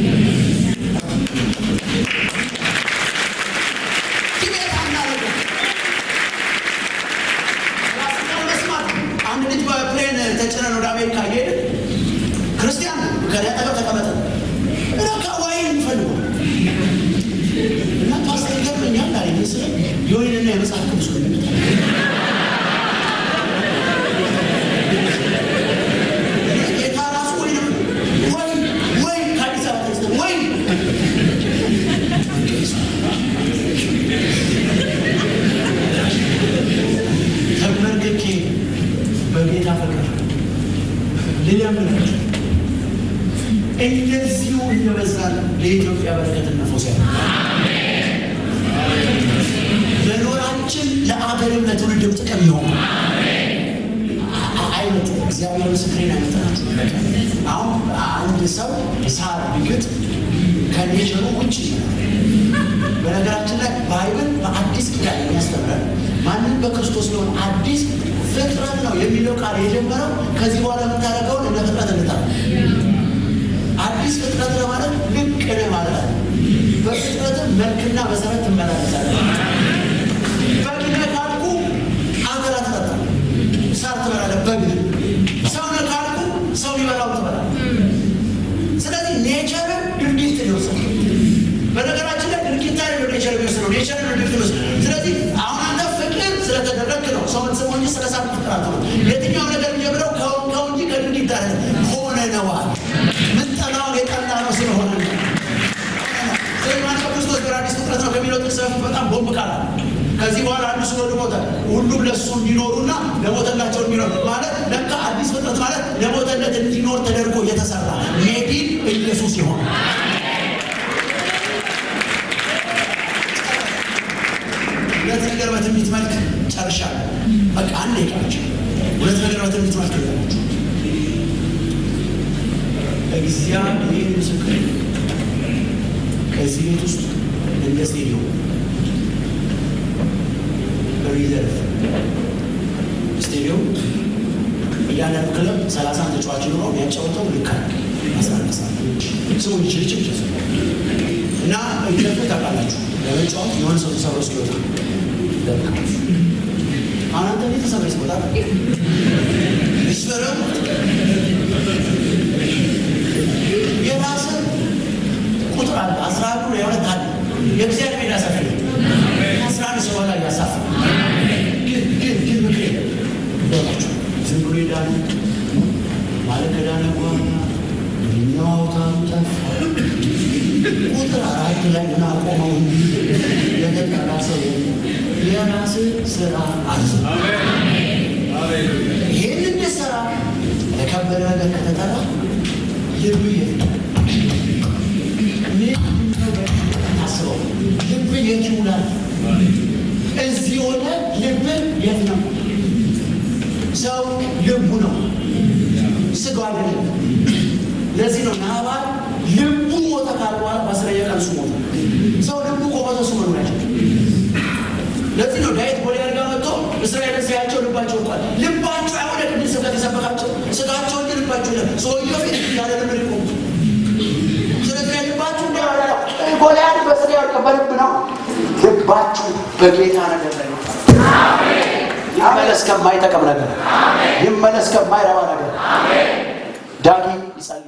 አንድ ልጅ በፕሌን ተጭነን ወደ አሜሪካ እየሄደ ክርስቲያን ከኔ አጠገብ ተቀመጠ። ረካ ዋይን የሚፈልጉ እና ፓስተር ይገርመኛል አለ ስለ የወይንና የመጽሐፍ ቅዱስ ነው የሚመጣ ጌታ ራሱ ወይ ወይ ወይ ከአዲስ አበባ ተነስተን ወይ ተመርግኬ በጌታ ፍቅር ልለምናችሁ እንደዚሁ እየበዛን ለኢትዮጵያ በረከትና ፈውስ ያለ መኖራችን ለአገርም ለትውልድም ጥቅም ይሆን አይነት እግዚአብሔር ምስክሬን አይመጣናችሁ። አሁን አንድ ሰው ሳር ቢግጥ ከኔቸሩ ውጭ በነገራችን ላይ ባይብል በአዲስ ኪዳን የሚያስተምረን ማንም በክርስቶስ ሊሆን አዲስ ፍጥረት ነው የሚለው ቃል የጀመረው ከዚህ በኋላ የምታደርገውን እንደ ፍጥረት እንታል አዲስ ፍጥረት ለማለት ልቅ ነህ ማለት አለ። በፍጥረትም መልክና መሰረት ትመላለሳለህ። በግ ነህ ካልኩ አንተን አትጠጣም፣ ሳር ትበላለህ። በግ ነህ። ሰው ነህ ካልኩ ሰው ሊበላው ትበላለህ። ስለዚህ ኔቸርን ድርጊት ሊወስድ በነገራችን ላይ ድርጊት አይደለም ኔቸር የሚወስነው ኔቸር ነው ድርጊት የሚወስድ ስለዚህ አሁን አንተ ፍቅር ስለተደረግክ ነው ሰው ምትሰማው እንጂ ስለ ሳቅ ፍቅር አትሆነ የትኛው ነገር የሚጀምረው ከው እንጂ ከድርጊት አይደለም ሆነ ነዋል ምንጠላውን የጠላ ነው ስለሆነ ነው ስለዚህ ማንቀ ክርስቶስ በአዲስ ፍጥረት ነው ከሚለው ጥቅስ በፊት በጣም ቦምብ ቃል አለ። ከዚህ በኋላ አንዱ ስለ ሞተ ሁሉም ለእሱ እንዲኖሩና ለሞተላቸው እንዲኖር ማለት ለካ አዲስ ፍጥረት ማለት ለሞተለት እንዲኖር ተደርጎ የተሰራ ሜዲን ኢየሱስ ይሆን ሁለት ነገር በትንቢት መልክ ጨርሻለሁ። በቃ አንድ ይቀራች ሁለት ነገር በትንቢት መልክ ይቀራችሁ። እግዚአብሔር ምስክር ከዚህ ቤት ውስጥ እንደ ስቴዲዮም ሪዘርቭ ስቴዲዮም እያንዳንዱ ክለብ ሰላሳ ተጫዋች ኖሮ የሚያጫወተው ልክ አስራ አንድ ሰዓት ሰው ይችል ይችል ይችል እና ይለፉ ታውቃላችሁ ለመጫወት የሆነ ሰው ተሰብሮ እስኪወጣ ይጠብቃል። አሁን አንተ ቤት ተሰብሮ እስኪወጣ ይስበረ የራስን ቁጥር አለ። አስራ አንዱ የሁለት አለ የእግዚአብሔር ሜዳ ሰፊ ነው። አስራ አንድ ሰው ላይ ያሳፍ ግን ግን ግን ምክሬ በላቸው ዝም ብሎ ሄዳሉ ማለት ከዳነ በኋላ እኛው አውታሩ ጠፋ ቁጥር አራት ላይ ምን አቆመው የተጠራ ሰው የራስ ስራ አዝ ይህን እንድሰራ ለከበደ ነገር ከተጠራ ልብ የት ታስበው ልብ የት ይውላል? እዚህ ሆነ ልብ የት ነው? ሰው ልቡ ነው፣ ስጋው አይደለም። ለዚህ ነው ናባል ልቡ ሞተ ካለ በኋላ በአስረኛ ቀን እሱ ሞተ። ሰው ልቡ ቆመቶ እሱ መኖር አይችልም። ለዚህ ነው ዳዊት ጎልያድ ጋር መጥቶ እስራኤልን ሲያቸው ልባቸው ወድቋል። ልባቸው አይሆነ ቅድም ስብከት የሰበካቸው ስጋቸው እንጂ ልባቸው ለ ሰውየው ፊት ያለ ልብ ሊቆሙ ስለዚህ ልባችሁ እንደ ጎልያድ በስጋ ወድቀ በልብ ነው። ልባችሁ በጌታ ነገር ላይ ነው። ይመለስ ከማይጠቅም ነገር፣ ይመለስ ከማይረባ ነገር ዳጊ ይጸል